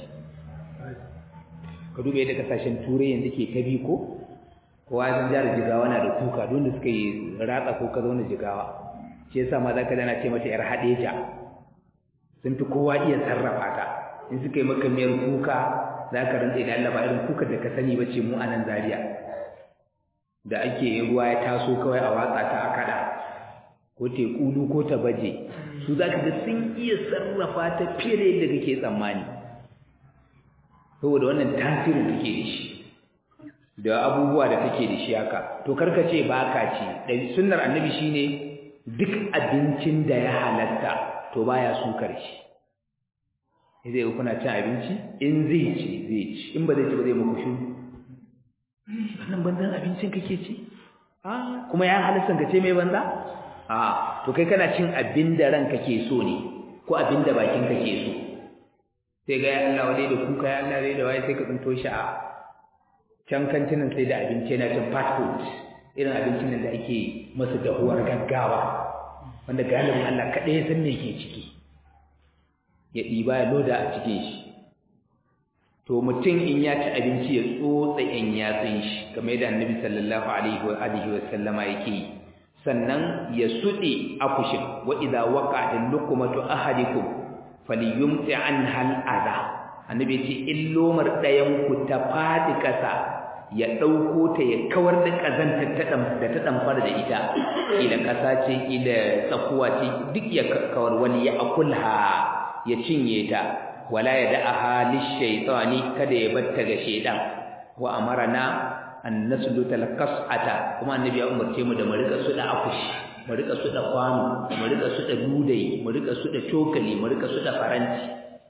Speaker 1: ka duba yadda kasashen turai yanzu ke ta bi ko kowa sun jihar jigawa na da kuka don da suka yi ratsa ko ka zauna jigawa shi yasa ma zaka dana ce mata yar hadeja sun fi kowa iya sarrafa ta in suka yi maka miyar kuka za ka rantsa da Allah ba irin kuka da ka sani ba ce mu a nan Zaria da ake ruwa ya taso kawai a watsa ta a kada ko tekulu ko ta baje su za ka ga sun iya sarrafa ta fiye da yadda kake tsammani saboda wannan tasirin take da shi da abubuwa da take da shi haka to karka ce ba ka ci da sunnar annabi shine duk abincin da ya halatta to baya sukar shi zai kuna cin abinci in zai ci zai ci in ba zai ci ba zai muku shiru wannan banzan abincin kake ci a kuma ya halatta ka ce mai banza a to kai kana cin abin da ranka ke so ne ko abin da bakin ka ke so sai ga ya Allah wadai da kuka ya Allah wadai da waye sai ka tsinto shi a can kantinan sai da abinci yana cin fast food irin abincin nan da ake masa dahuwar gaggawa wanda galibin Allah kaɗai ya san me ke ciki ya ɗiba ya loda a cikin shi to mutum in ya ci abinci ya tsotsa yan yatsun shi kamar yadda annabi sallallahu alaihi wa alihi wa sallama yake yi sannan ya suɗe akushin wa idza waqa'a luqmatu ahadikum falyumti anha al-adha annabi ce in lomar ɗayan ku ta fadi ƙasa ya ɗauko ta ya kawar da ƙazantar da ta ɗamfar da ita ila ƙasa ce ila tsakuwa ce duk ya kawar wani ya akulha ya cinye ta wala ya da'aha lishaytani kada ya batta ga shedan wa amarna an nasluta alqas'ata kuma annabi ya umarce mu da mu rika suda akushi mu rika suda kwano mu rika suda dudai mu rika suda cokali mu rika suda faranti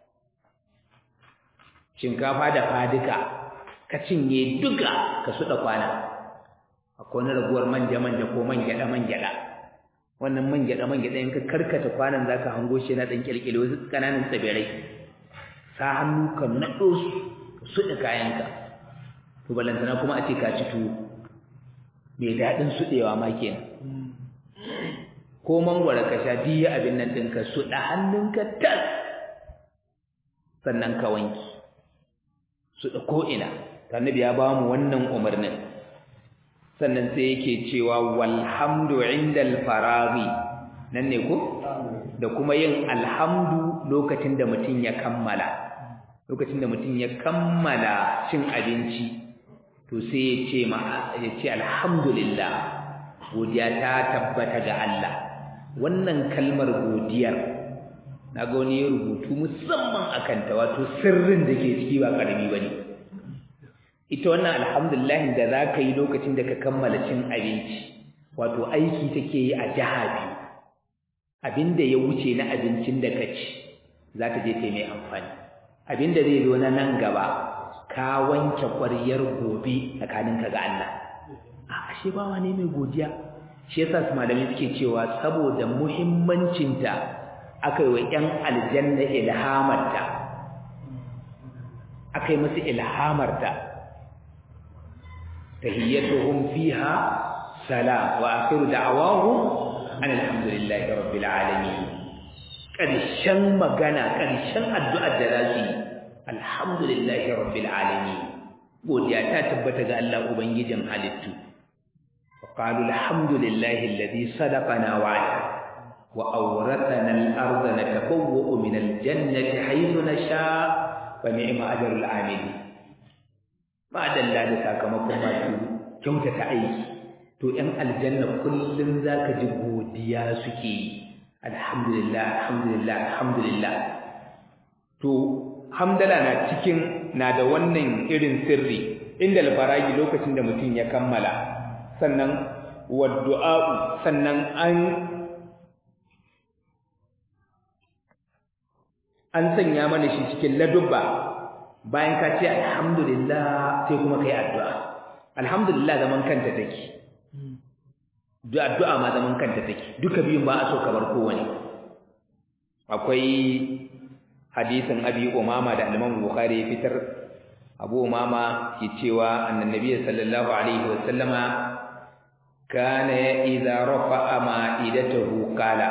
Speaker 1: shinkafa da fadika ka cinye duka ka suda kwana akwai wani raguwar manja manja ko man gyada man gyada wannan man gyada man gyada in ka karkata kwanan zaka hango shi na dan kirkire wasu kananan tsibirai sa hannu ka nado su ka suda kayanka to balantana kuma a ce ka ci tuwo mai daɗin suɗewa ma kenan ko mangwara ka sha diya abin nan ɗinka suɗa hannunka tas sannan ka wanki suɗa ko'ina annabi ya ba mu wannan umarnin sannan sai yake cewa walhamdu indal faraghi nan ne ko da kuma yin alhamdu lokacin da mutum ya kammala lokacin da mutum ya kammala cin abinci to sai ya ce ma ya ce alhamdulillah godiya ta tabbata ga Allah wannan kalmar godiyar naga wani ya rubutu musamman akan ta wato sirrin da ke ciki ba karami bane ita wannan alhamdulillah da za ka yi lokacin da ka kammala cin abinci wato aiki take yi a jiha biyu abinda ya wuce na abincin da ka ci za ta je ta mai amfani abinda zai zo na nan gaba ka wanke ƙwaryar gobe tsakaninka ga Allah a ashe bawa ne mai godiya shi yasa su malamai suke cewa saboda muhimmancinta aka yi wa ƴan aljanna ilhamarta aka yi musu ilhamarta tahiyyatuhum fiha salam wa akhiru da'awahum alhamdulillahi rabbil alamin ƙarshen magana ƙarshen addu'ar da za su yi alhamdulillahi rabbil alamin godiya ta tabbata ga Allah ubangijin halittu wa qalu alhamdulillahi alladhi sadaqana wa'ada wa awrathana al-ardha natabawwa'u min al-jannati haythu nasha wa ni'ma ajrul amili ma dalla da sakamakon masu kyautata aiki to 'yan aljanna kullum zaka ji godiya suke yi alhamdulillah alhamdulillah alhamdulillah to hamdala na cikin na da wannan irin sirri inda alfaragi lokacin da mutum ya kammala sannan waddu'a sannan an an sanya mana shi cikin ladubba bayan ka ce alhamdulillah sai kuma kai addu'a alhamdulillah zaman kanta take duk addu'a ma zaman kanta take duka biyun ba a so ka bar kowane akwai hadisin abi umama da al-imam bukhari ya fitar abu umama ke cewa annabi sallallahu alaihi wa sallama kana idza rafa'a ma'idatahu qala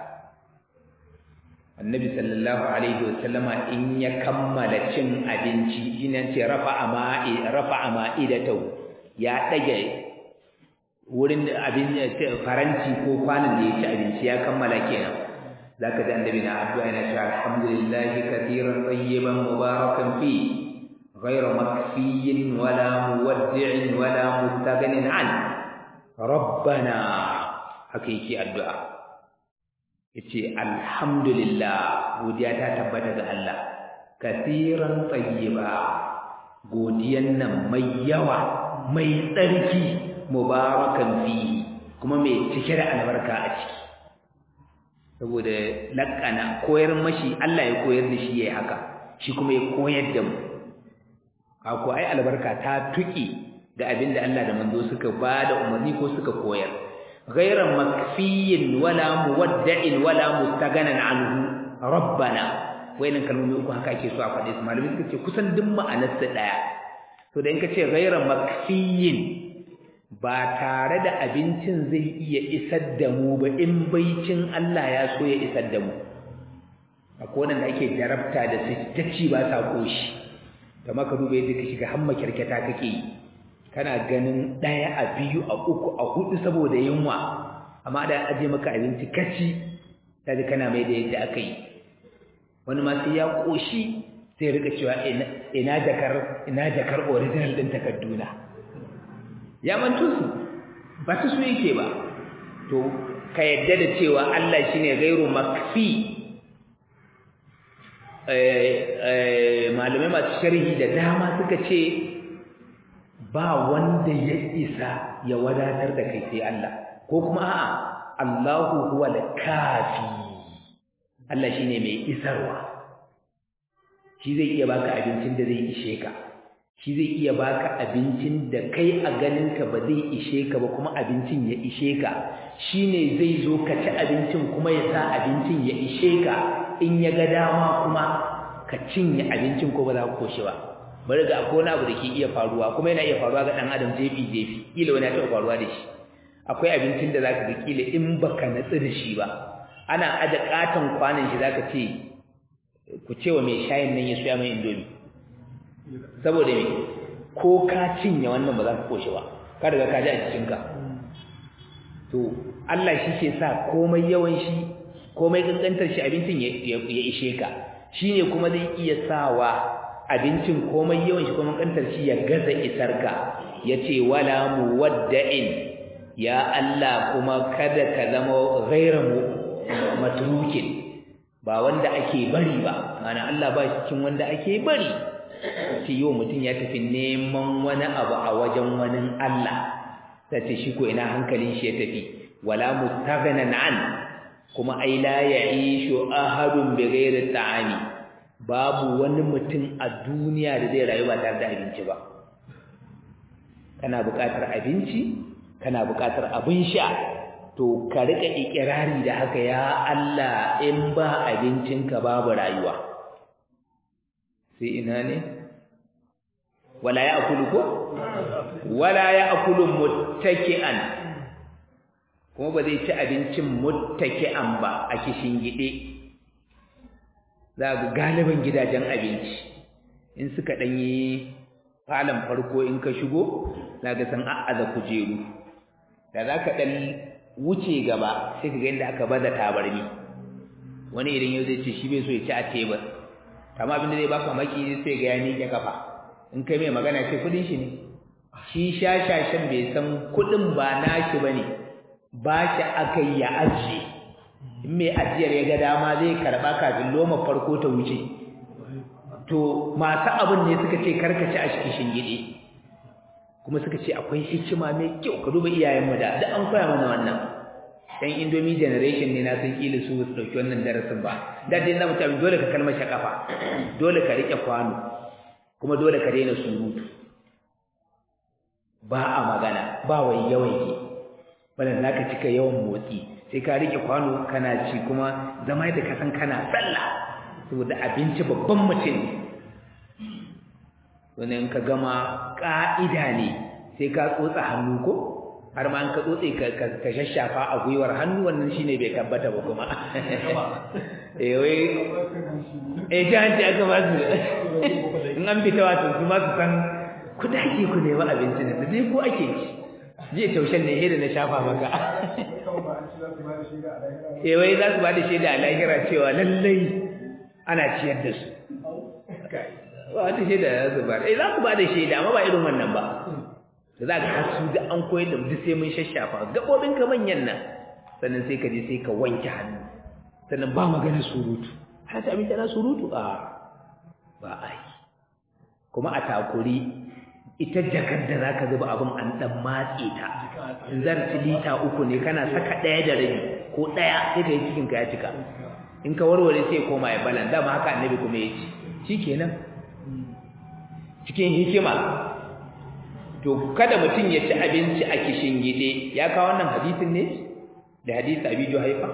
Speaker 1: annabi sallallahu alaihi wa sallama in ya kammala cin abinci ina ce rafa'a ma'i rafa'a ma'idatahu ya dage wurin abin faranti ko kwanan da ya ci abinci ya kammala kenan zaka ji annabi na addu'a yana cewa alhamdulillahi katiran tayyiban mubarakan fi ghayra makfiyin wala muwaddi'in wala mustaghnin an rabbana haka yake addu'a yace alhamdulillah godiya ta tabbata ga Allah katiran tayyiba godiyan nan mai yawa mai tsarki mubarakan fihi kuma mai cike da albarka a ciki saboda lakana koyar mashi Allah ya koyar da shi yayi haka shi kuma ya koyar da mu ako ai albarka ta tuki da abinda Allah da manzo suka bada umarni ko suka koyar ghayra makfiyin wala muwadda'in wala mustaganan anhu rabbana wayannan kalmomi uku haka ake so a faɗe su malami suka ce kusan duk ma'anar su daya to da in ka ce ghayra makfiyin ba tare da abincin zai iya isar da mu ba in baicin Allah ya so ya isar da mu akwai wanda ake jarabta da su tacci ba sa koshi da maka duba yadda ka shiga hamma kirketa kake yi kana ganin ɗaya a biyu a uku a hudu saboda yunwa amma da aje maka abinci kaci kaji kana mai da yadda aka yi wani ma sai ya koshi sai rika cewa ina jakar ina jakar original din takarduna ya mantu su ba su su yake ba to ka yadda da cewa Allah shine gairu makfi malamai masu sharhi da dama suka ce ba wanda ya isa ya wadatar da kai sai Allah ko kuma a'a Allahu huwa al-kafi Allah shine mai isarwa shi zai iya baka abincin da zai ishe ka shi zai iya baka abincin da kai a ganinka ba zai ishe ka ba kuma abincin ya ishe ka shine zai zo ka ci abincin kuma ya sa abincin ya ishe ka in ya ga dama kuma ka cinye abincin ko ba za ka koshi ba bari ga akwai wani abu da ke iya faruwa kuma yana iya faruwa ga ɗan adam jefi jefi kila wani ya taɓa faruwa da shi akwai abincin da zaka ga kila in baka natsu da shi ba ana aje katon kwanan shi zaka ce ku ce wa mai shayin nan ya soya mai indomi saboda me ko ka cinye wannan ba za ka koshi ba ka riga ka ji a jikinka to Allah shi ke sa komai yawan shi komai kankantar shi abincin ya ishe ka shine kuma zai iya sawa abincin komai yawan shi kuma kankantar shi ya gaza isar ka yace wala muwadda'in ya Allah kuma kada ka zama ghairu matrukin ba wanda ake bari ba mana Allah ba shi cikin wanda ake bari ce yau mutum ya tafi neman wani abu a wajen wani Allah ta ce shi ko ina hankalin shi ya tafi wala mustaghnan an kuma ai la ya'ishu ahadun bighairi ta'ami babu wani mutum a duniya da zai rayu ba tare da abinci ba kana buƙatar abinci kana buƙatar abin sha to ka rika ikirari da haka ya Allah in ba abincinka babu rayuwa sai ina ne wala ya'kulu ko wala ya'kulu muttaki'an kuma ba zai ci abincin muttaki'an ba a kishin gide za ga galiban gidajen abinci in suka danyi falon farko in ka shigo za ga san a'aza kujeru da za ka dan wuce gaba sai ka ga inda aka baza tabarmi wani idan yau zai ce shi bai so ya ci a tebur amma abin da zai baka maki sai ga ya miƙe kafa in kai mai magana ce kudin shi ne shi shashashin bai san kudin ba nashi bane ba shi aka yi ya ajiye in mai ajiyar ya ga dama zai karba kafin loma farko ta wuce to masu abin ne suka ce karkace a cikin shingide kuma suka ce akwai hikima mai kyau ka duba iyayenmu da da an koya mana wannan dan indomie generation ne na san kila su su dauki wannan darasin ba da dai na mutum dole ka kalmar kafa dole ka rike kwano kuma dole ka daina surutu ba a magana ba wai yawaike bana zaka cika yawan motsi sai ka rike kwano kana ci kuma zama da ka san kana sallah saboda abinci babban mutum wani in ka gama ka'ida ne sai ka tsotsa hannu ko har ma an ka tsotse ka shashafa a gwiwar hannu wannan shine bai tabbata ba kuma eh wai eh jahanci aka ba su in an fita wato su ma su san ku dake ku nemi abinci da dai ko ake ci jiya taushen ne hira na shafa maka eh wai za su ba da shaida a lahira cewa lallai ana ciyar da su ba wata shaida za su ba eh za ku ba da shaida amma ba irin wannan ba da za ka hasu da an koyar da duk sai mun shashafa gaɓoɓin ka manyan nan sannan sai ka je sai ka wanke hannu sannan ba magana surutu har ta abin na surutu a ba a yi kuma a takuri ita jakar da za ka zuba abin an ɗan matse ta in zarci lita uku ne kana saka ɗaya da rabi ko ɗaya sai ka yi cikin ka ya cika in ka warware sai koma ya balan dama haka annabi kuma ya ci shi kenan cikin hikima to kada mutum ya ci abinci a kishin gide ya kawo wannan hadisin ne da hadisi abi juhaifa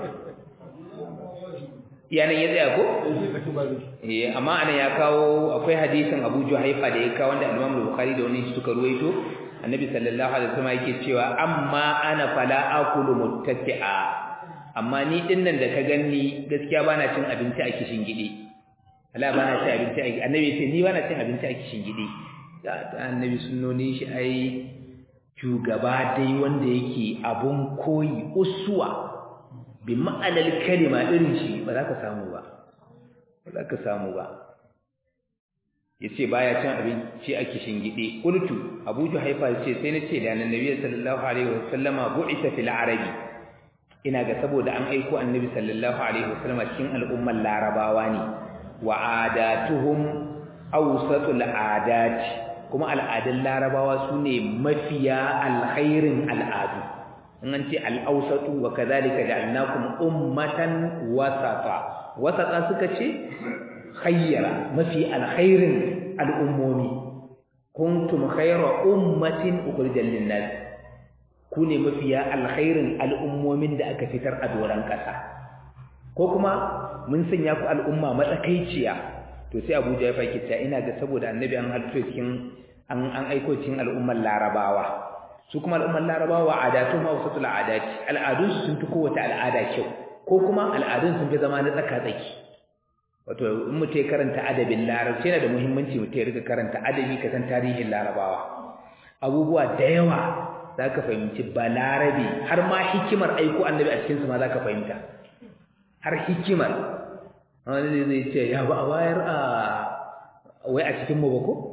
Speaker 1: yanan ya tsaya ko eh amma anan ya kawo akwai hadisin abu juhaifa da ya kawo wanda al-imam bukhari da wani suka ruwaito annabi sallallahu alaihi wasallam yake cewa amma ana fala akulu muttasi'a amma ni dinnan da ka ganni gaskiya bana cin abinci a kishin gide Allah bana cin abinci a annabi ya ce ni bana cin abinci a kishin gide da annabi sunnoni shi ai shugaba dai wanda yake abun koyi uswa bi ma'anar kalima irin shi ba za ka samu ba ba za ka samu ba yace baya cin abinci a kishin gide qultu abu juhaifa yace sai nace da annabi sallallahu alaihi wasallama bu'ita fil arabi ina ga saboda an aiko annabi sallallahu alaihi wasallama cikin al'ummar larabawa ne wa adatuhum awsatul adati kuma al'adun larabawa su ne mafiya alkhairin al'adu in an ce al'ausatu wa kazalika ja'alnakum ummatan wasata wasata suka ce khayyara mafi alkhairin al'ummomi kuntum khayra ummatin ukhrijal lin-nas ku ne mafiya alkhairin al'ummomin da aka fitar a doran kasa ko kuma mun sanya ku al'umma matsakaiciya to sai Abuja ya fake ta ina ga saboda annabi an halitto cikin an an aiko cikin al'ummar larabawa su kuma al'ummar larabawa adatu ma wasatul adati al'adun su sun fi kowace al'ada kyau ko kuma al'adun sun fi zama na tsaka tsaki wato in mutum ya karanta adabin larabci yana da muhimmanci mutum ya riga karanta adabi ka san tarihin larabawa abubuwa da yawa za ka fahimci ba larabi har ma hikimar aiko annabi a cikinsu ma za ka fahimta har hikimar wani zai ce ya ba a bayar a wai a cikin mu ba ko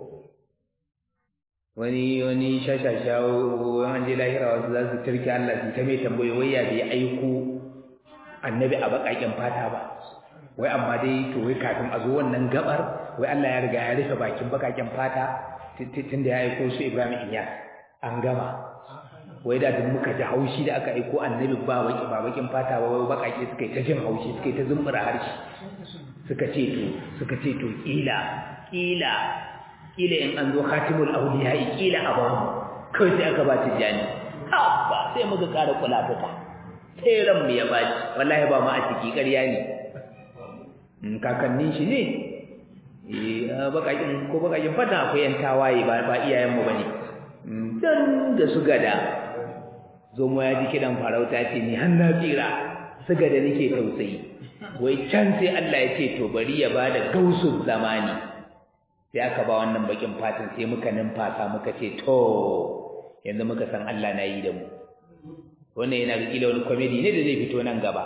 Speaker 1: wani wani shashasha wani je lahira wasu za su turki Allah su ta mai tambaye wai ya bai aiko annabi a baƙaƙen fata ba wai amma dai to wai kafin a zo wannan gabar wai Allah ya riga ya rufe bakin baƙaƙen fata tun da ya aiko su Ibrahim Iyas an gama wai da duk muka ji haushi da aka aiko annabi ba baki ba bakin fata ba wai baƙaƙe suka yi ta jin haushi suka yi ta zumbura harshe suka ce to suka ce to kila kila kila in an zo khatimul awliya kila a bamu kai sai aka ba ta jani ba sai muka ƙara kula fita sai ran mu ya baci wallahi ba mu a ciki ƙarya ne in kakannin shi ne eh bakakin ko bakakin fata akwai yan tawaye ba ba iyayen mu bane dan da su gada zo mu ya ji kidan farauta ce ni har na tsira su gada nake tausayi wai can sai Allah ya ce to bari ya bada gausul zamani sai aka ba wannan bakin fatan sai muka numfasa muka ce to yanzu muka san Allah na yi da mu wannan yana da kila wani comedy ne da zai fito nan gaba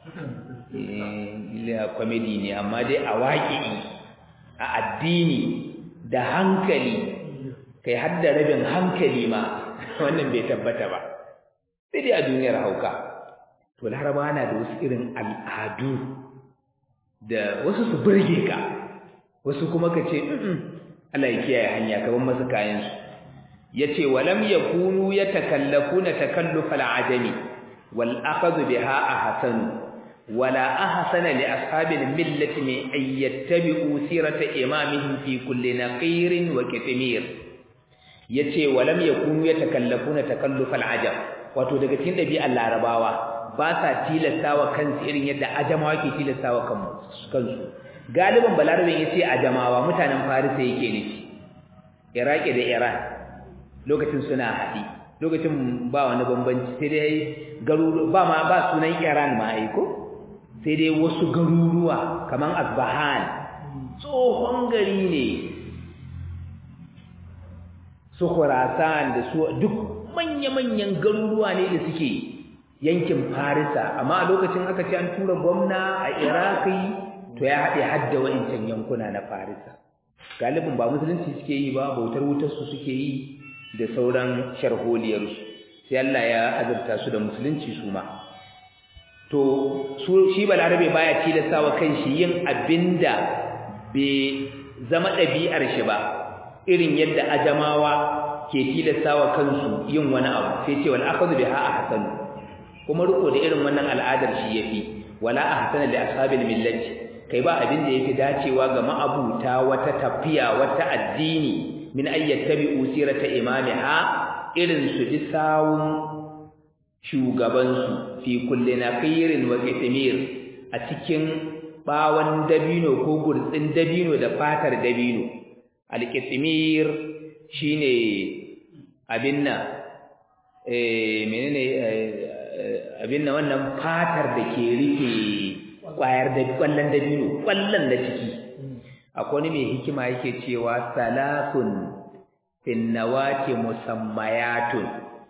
Speaker 1: eh comedy ne amma dai a waƙi a addini da hankali kai har da rabin hankali ma wannan bai tabbata ba sai dai a duniyar hauka to laraba na da wasu irin al'adu da wasu su burge ka wasu kuma ka ce Allah ya kiyaye hanya ka ban masu kayan su yace walam yakunu yatakallafuna takallufal ajami wal akhadhu biha ahsan wala ahsana li ashabil millati min ay yattabi'u sirata imamihim fi kulli naqirin wa kitmir yace walam yakunu yatakallafuna takallufal ajab wato daga cikin dabi'ar larabawa ba sa tilastawa kansu irin yadda ajamawa ke tilastawa kansu galiban balarabin yace ajamawa mutanen farisa yake nufi iraki da iran lokacin suna haɗi lokacin ba wani bambanci sai dai garuruwa ba ma ba sunan iran ma ai ko sai dai wasu garuruwa kaman asbahan tsohon gari ne su khurasan da su duk manya-manyan garuruwa ne da suke yankin farisa amma a lokacin aka ce an tura gwamna a iraki to ya haɗe hadda wa'incan yankuna na farisa galibin ba musulunci suke yi ba bautar wutarsu suke yi da sauran sharholiyarsu sai Allah ya azurta su da musulunci su ma to su shi balarabe baya tilastawa kanshi yin abinda bai zama ɗabi'ar shi ba irin yadda ajamawa ke tilastawa kansu yin wani abu sai ce wal akhadhu biha ahsanu kuma riko da irin wannan al'adar shi yafi wala ahsana li ashabil millati kai ba abin da yafi dacewa ga ma'abuta wata tafiya wata addini min ayyattabi usirata imamiha irin su bi sawun shugabansu fi kulli naqirin wa qitmir a cikin bawan dabino ko gurtsin dabino da fatar dabino al-qitmir shine abin nan eh menene abin nan wannan fatar da ke rufe kwayar da kwallon dabino kwallon da ciki akwai wani mai hikima yake cewa salasun fin nawati musammayatun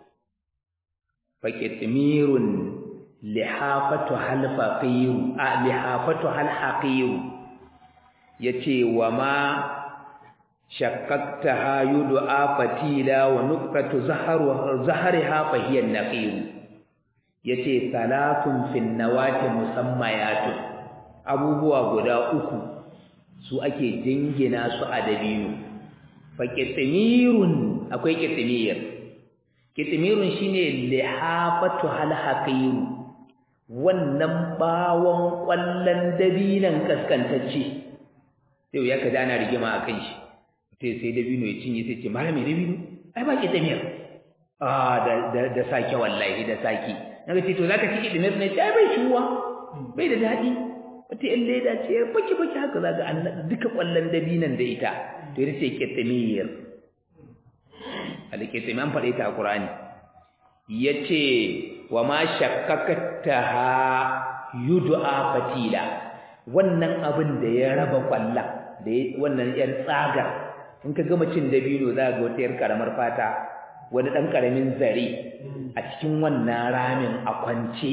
Speaker 1: faqitmirun lihafatu hal faqiru a lihafatu hal haqiru yace wa ma shaqqaqtaha yud'a fatila wa nuqtatu zaharu zahariha fa hiya naqiru yace salatun fin nawati musammayatun abubuwa guda uku su ake jingina su a dabino fa kitmirun akwai kitmir kitmirun shine lihafatu hal haqiru wannan bawon kwallon dabinan kaskantacce sai ya kaza ana rigima akan shi sai sai dabino ya cinye sai ce malami dabino ai ba kitmir ah da da, da sake wallahi da saki naga ce to zaka ci kitmir ne ai bai ciwa bai da dadi wata yan leda ce baki baki haka za ga an duka kwallon dabinan da ita to ita ce ketamiyar alketami an faɗe ta a ƙurani ya ce wa ma shakkakata ha yudu'a fatila wannan abin da ya raba kwallon da wannan yar tsaga in ka gama cin dabino za ga wata yar karamar fata wani ɗan ƙaramin zare a cikin wannan ramin a kwance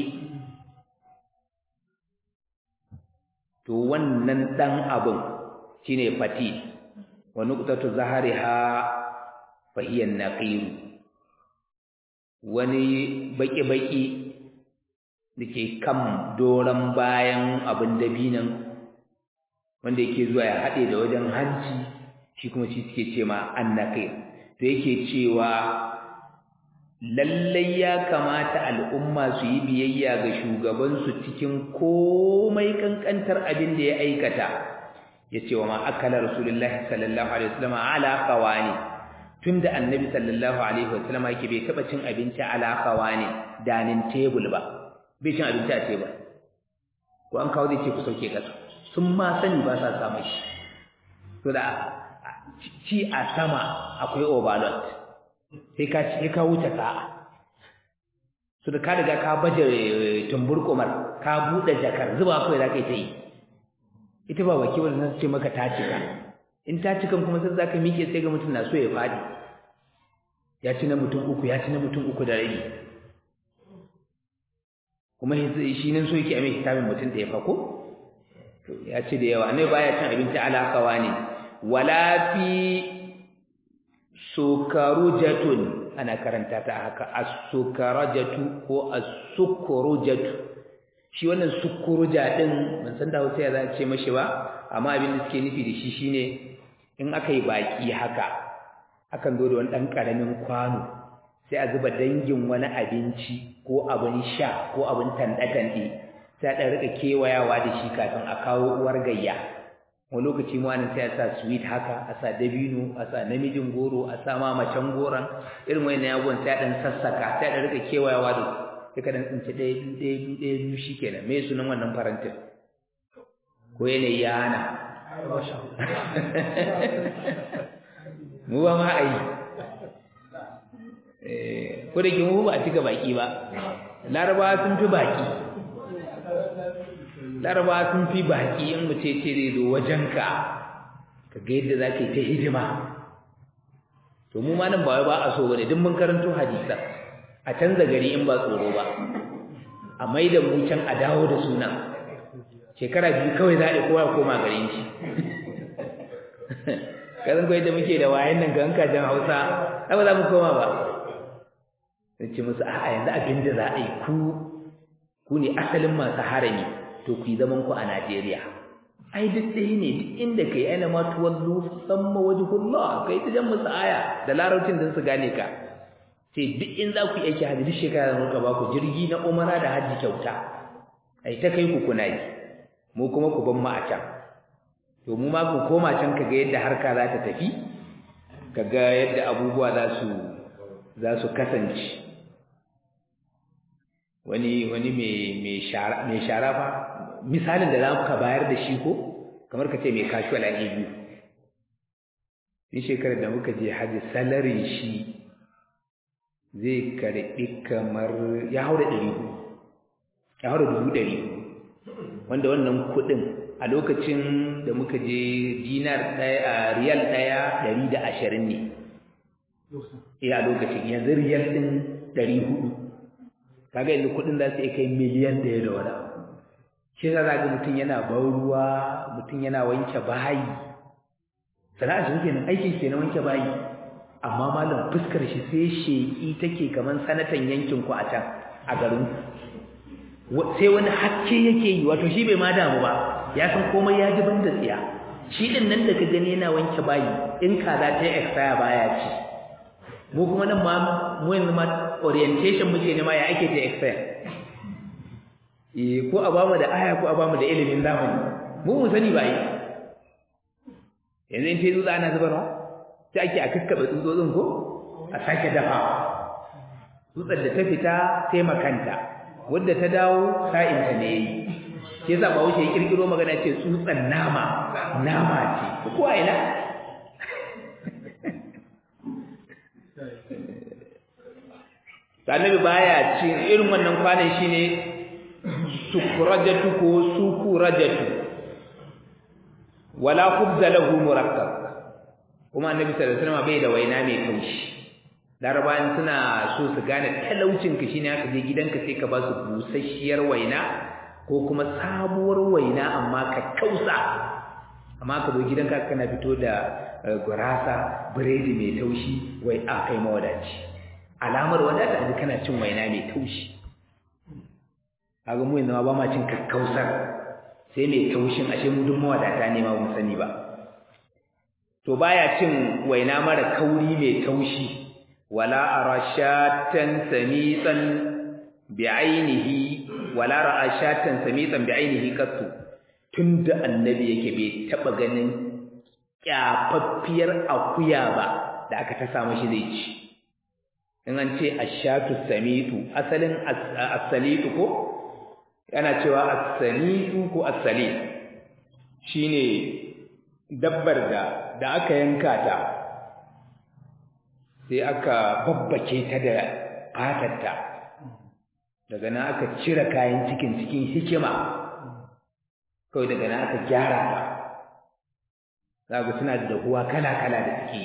Speaker 1: to wannan dan abun shine fatil wa nuqtatu zahariha fa hiya naqir wani baki baki dake kan doran bayan abin dabinan wanda yake zuwa ya hade da wajen hanci shi kuma shi suke ce ma annaqir to yake cewa lallai ya kamata al'umma su yi biyayya ga shugabansu cikin komai kankantar abin da ya aikata ya ce wa ma'akala rasulullahi sallallahu alaihi wasallam ala qawani tunda annabi sallallahu alaihi wasallam yake bai taba cin abinci ala qawani danin table ba bai cin abinci a table ko an kawo zai ce ku sauke kasa sun ma sani ba sa samu shi to da ci a sama akwai overload sai ka sai ka wuce sa'a su da ka riga ka baje tumburkumar ka bude jakar zuba kai za ka yi ta yi ita ba baki wanda ce maka ta cika in ta cika kuma sai za ka miƙe sai ga mutum na so ya faɗi ya ci na mutum uku ya ci na mutum uku da rabi kuma shi nan so yake a mai hisabin mutum da ya fako ya ci da yawa annabi baya cin abinci alakawa ne wala fi sukarujatun ana karanta ta haka as-sukarajatu ko as-sukurujatu shi wannan sukuruja din ban san da Hausa ya za ce mashi ba amma abin da suke nufi da shi shine in aka yi baki haka akan zo da wani dan karamin kwano sai a zuba dangin wani abinci ko abin sha ko abin tanda-tande sai a rika kewayawa da shi kafin a kawo uwar gayya wani lokaci ma wani sai a sa sweet haka a sa dabino a sa namijin goro a sa ma macen goron irin wani abubuwan sai a ɗan sassaka sai a rika kewayawa da su sai ka ɗan tsinci ɗaya biyu ɗaya biyu ɗaya biyu shi kenan me sunan wannan farantin ko yanayi ya hana mu ba ma a yi ko da ke mu ba a cika baki ba larabawa sun fi baki larabawa sun fi baki in mu ce ce zai zo wajenka ka ga yadda za ka yi ta hidima to mu ma nan ba wai ba a so bane duk mun karanto hadisa a canza gari in ba tsoro ba a mai da mu can a dawo da suna shekara biyu kawai za a yi kowa koma garin shi kazan kawai da muke da wayan nan ga hankajen hausa ai ba za mu koma ba sai ce musu a'a yanzu abin da za a yi ku ku ne asalin masu harami to ku yi zaman ku a Najeriya ai duk ɗaya ne duk inda kai aina ma tuwallu samma wajhullah kai ta jan musu aya da larabcin da su gane ka sai duk in za ku yi aiki hajji duk shekara zan ba ku jirgi na umara da hajji kyauta ai ta kai ku kuna yi mu kuma ku ban mu a can to mu ma ku koma can kaga yadda harka za ta tafi kaga yadda abubuwa za su za su kasance wani wani mai mai shara mai shara fa misalin da za ka bayar da shi ko kamar ka ce mai casual an biyu ni shekarar da muka je haji salarin shi zai karɓi kamar ya haura ɗari ya haura dubu ɗari wanda wannan kuɗin a lokacin da muka je dinar ɗaya a riyal ɗaya ɗari da ashirin ne eh a lokacin yanzu riyal ɗin ɗari hudu kaga yanzu kuɗin za su iya kai miliyan ɗaya da wani abu shi yasa za ga mutum yana ban ruwa mutum yana wanke bayi sana'a shi kenan aikin kenan wanke bayi amma malam fuskar shi sai sheƙi take kaman sanatan yankin ku a can a garin sai wani hakke yake yi wato shi bai ma damu ba ya san komai ya ji banda tsiya shi din nan da ka gani yana wanke bayi in kaza ta expire baya ci mu kuma nan ma mu yanzu ma orientation muke ne ma ya ake ta expire eh ko a bamu da aya ko a bamu da ilimin zamani mu mu sani ba yi yanzu in ce tsutsa ana zubarwa sai ake a kakkaɓe tsutsotsin ko a sake dafa tsutsar da ta fita sai makanta wadda ta dawo sa'inta ne yi shi yasa ba wuce kirkiro magana ce tsutsan nama nama ce ko a ina annabi baya cin irin wannan kwanan shine sukurajatu ko sukurajatu wala khubza lahu murakkab kuma annabi sallallahu alaihi wasallam bai da waina mai kaushi larabawan suna so su gane talaucin ka shine aka je gidanka sai ka ba su busasshiyar waina ko kuma sabuwar waina amma ka kausa amma ka zo gidanka kana fito da gurasa biredi mai taushi wai a kai mawadaci alamar wadata da kana cin waina mai taushi kaga mu yanzu ma ba ma cin kakkausar sai mai taushin ashe mu duk mawadata ne ma mun sani ba to baya cin waina mara kauri mai taushi wala arashatan samitan bi'ainihi wala ra'ashatan samitan bi'ainihi qattu tunda annabi yake bai taba ganin kyafaffiyar akuya ba da aka ta samu shi zai ci in an ce ashatu samitu asalin as-salitu ko yana cewa as-salitu ko as-salit shine dabbar da da aka yanka ta sai aka babbake ta da fatarta daga nan aka cire kayan cikin cikin hikima kawai daga nan aka gyara ta zaga suna da dahuwa kala-kala da suke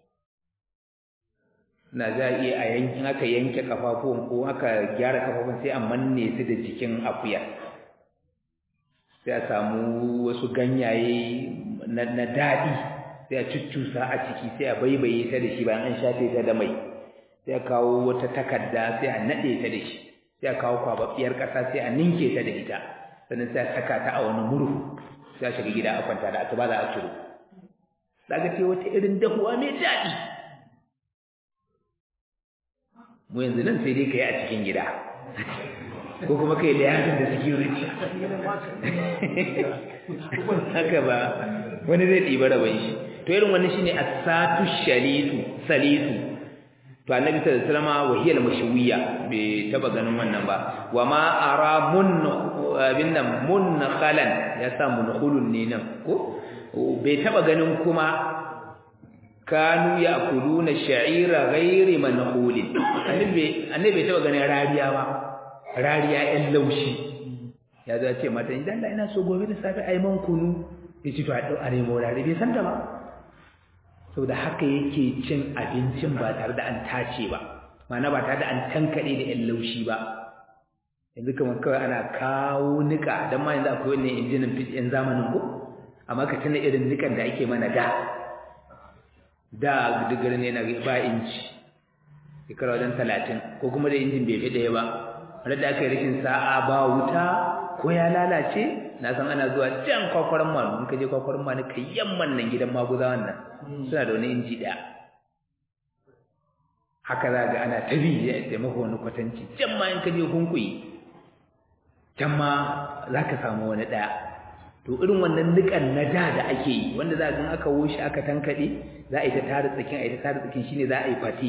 Speaker 1: na za a iya a yankin aka yanke kafafuwan ko aka gyara kafafuwan sai a manne su da jikin akuya sai a samu wasu ganyaye na daɗi sai a cuccusa a ciki sai a baibaye ta da shi bayan an shafe ta da mai sai a kawo wata takarda sai a naɗe ta da shi sai a kawo kwababbiyar ƙasa sai a ninke ta da ita sannan sai a saka ta a wani murhu sai a shiga gida a kwanta da asuba za a ciro daga ce wata irin dahuwa mai daɗi mu yanzu nan sai dai ka yi a cikin gida ko kuma kai da yakin da security haka ba wani zai ɗiba rabon shi to irin wani shine asatu shalitu salitu to annabi sallallahu alaihi wasallam wahiyal mashwiya bai taba ganin wannan ba wa ma ara mun abin nan mun khalan ya sa munkhulun ne nan ko bai taba ganin kuma kanu ya'kuluna sha'ira ghairi manhulin annabi annabi bai taba ganin rariya ba rariya ɗan laushi ya zo ce mata idan Allah ina so gobe da safe ai man kunu yace to a dau a nemo rariya bai san ta ba saboda haka yake cin abincin ba tare da an tace ba ma'ana ba tare da an tankade da ɗan laushi ba yanzu kamar kawai ana kawo nika don ma yanzu akwai wannan injinan fit yan zamanin ko amma ka tuna irin nikan da ake mana da da digar ne na ba inci shekara wajen talatin ko kuma da injin bai fi ɗaya ba wadda da aka yi rashin sa'a ba wuta ko ya lalace na san ana zuwa can kwakwaran manu in ka je kwakwaran manu ka yamman nan gidan maguza wannan suna da wani inji ɗaya haka za ga ana ta bi ya taimaka wani kwatanci can ma in ka je hunkuyi can ma za ka samu wani ɗaya to irin wannan nikan na da da ake yi wanda za ga aka woshi aka tankaɗe za a yi ta tara tsakin a yi ta tara tsakin shine za a yi fati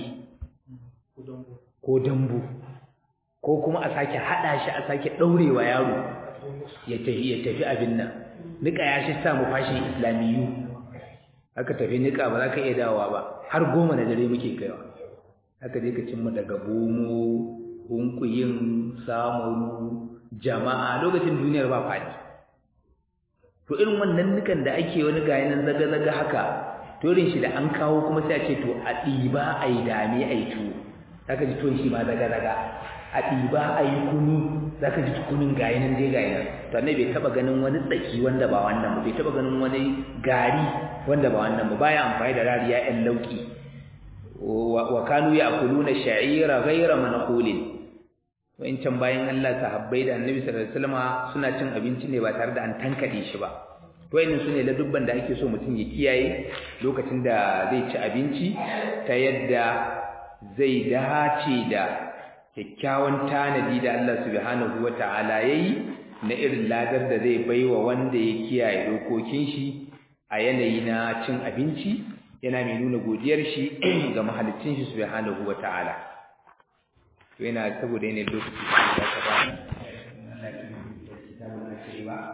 Speaker 1: ko dambu ko kuma a sake haɗa shi a sake ɗaurewa yaro ya tafi ya tafi abin nan nika ya shi sa mu fashin islamiyu aka tafi nika ba za ka iya dawowa ba har goma na dare muke kaiwa aka je ka cimma daga bomo hunkuyin samaru jama'a lokacin duniyar ba faɗi to irin wannan nukan da ake wani gayi nan zaga-zaga haka to irin shi da an kawo kuma sai a ce to a ɗiba a yi dame a yi tuwo za ka ji tuwon shi ma zaga-zaga a ɗiba a yi kunu za ka ji kunun gayi nan dai gayi nan to annabi bai taɓa ganin wani tsaki wanda ba wannan ba bai taɓa ganin wani gari wanda ba wannan ba baya amfani da rariya ƴan lauki wa kanu ya'kuluna sha'ira ghayra manqulin can bayan Allah sahabbai da Annabi sallallahu alaihi wasallam suna cin abinci ne ba tare da an tankade shi ba to wayannan sune ladubban da ake so mutum ya kiyaye lokacin da zai ci abinci ta yadda zai dace da kyakkyawan tanadi da Allah subhanahu wataala yayi na irin ladar da zai baiwa wanda ya kiyaye dokokin shi a yanayi na cin abinci yana mai nuna godiyar shi ga mahaliccin shi subhanahu wataala to yana saboda yanayin lokaci da ka ba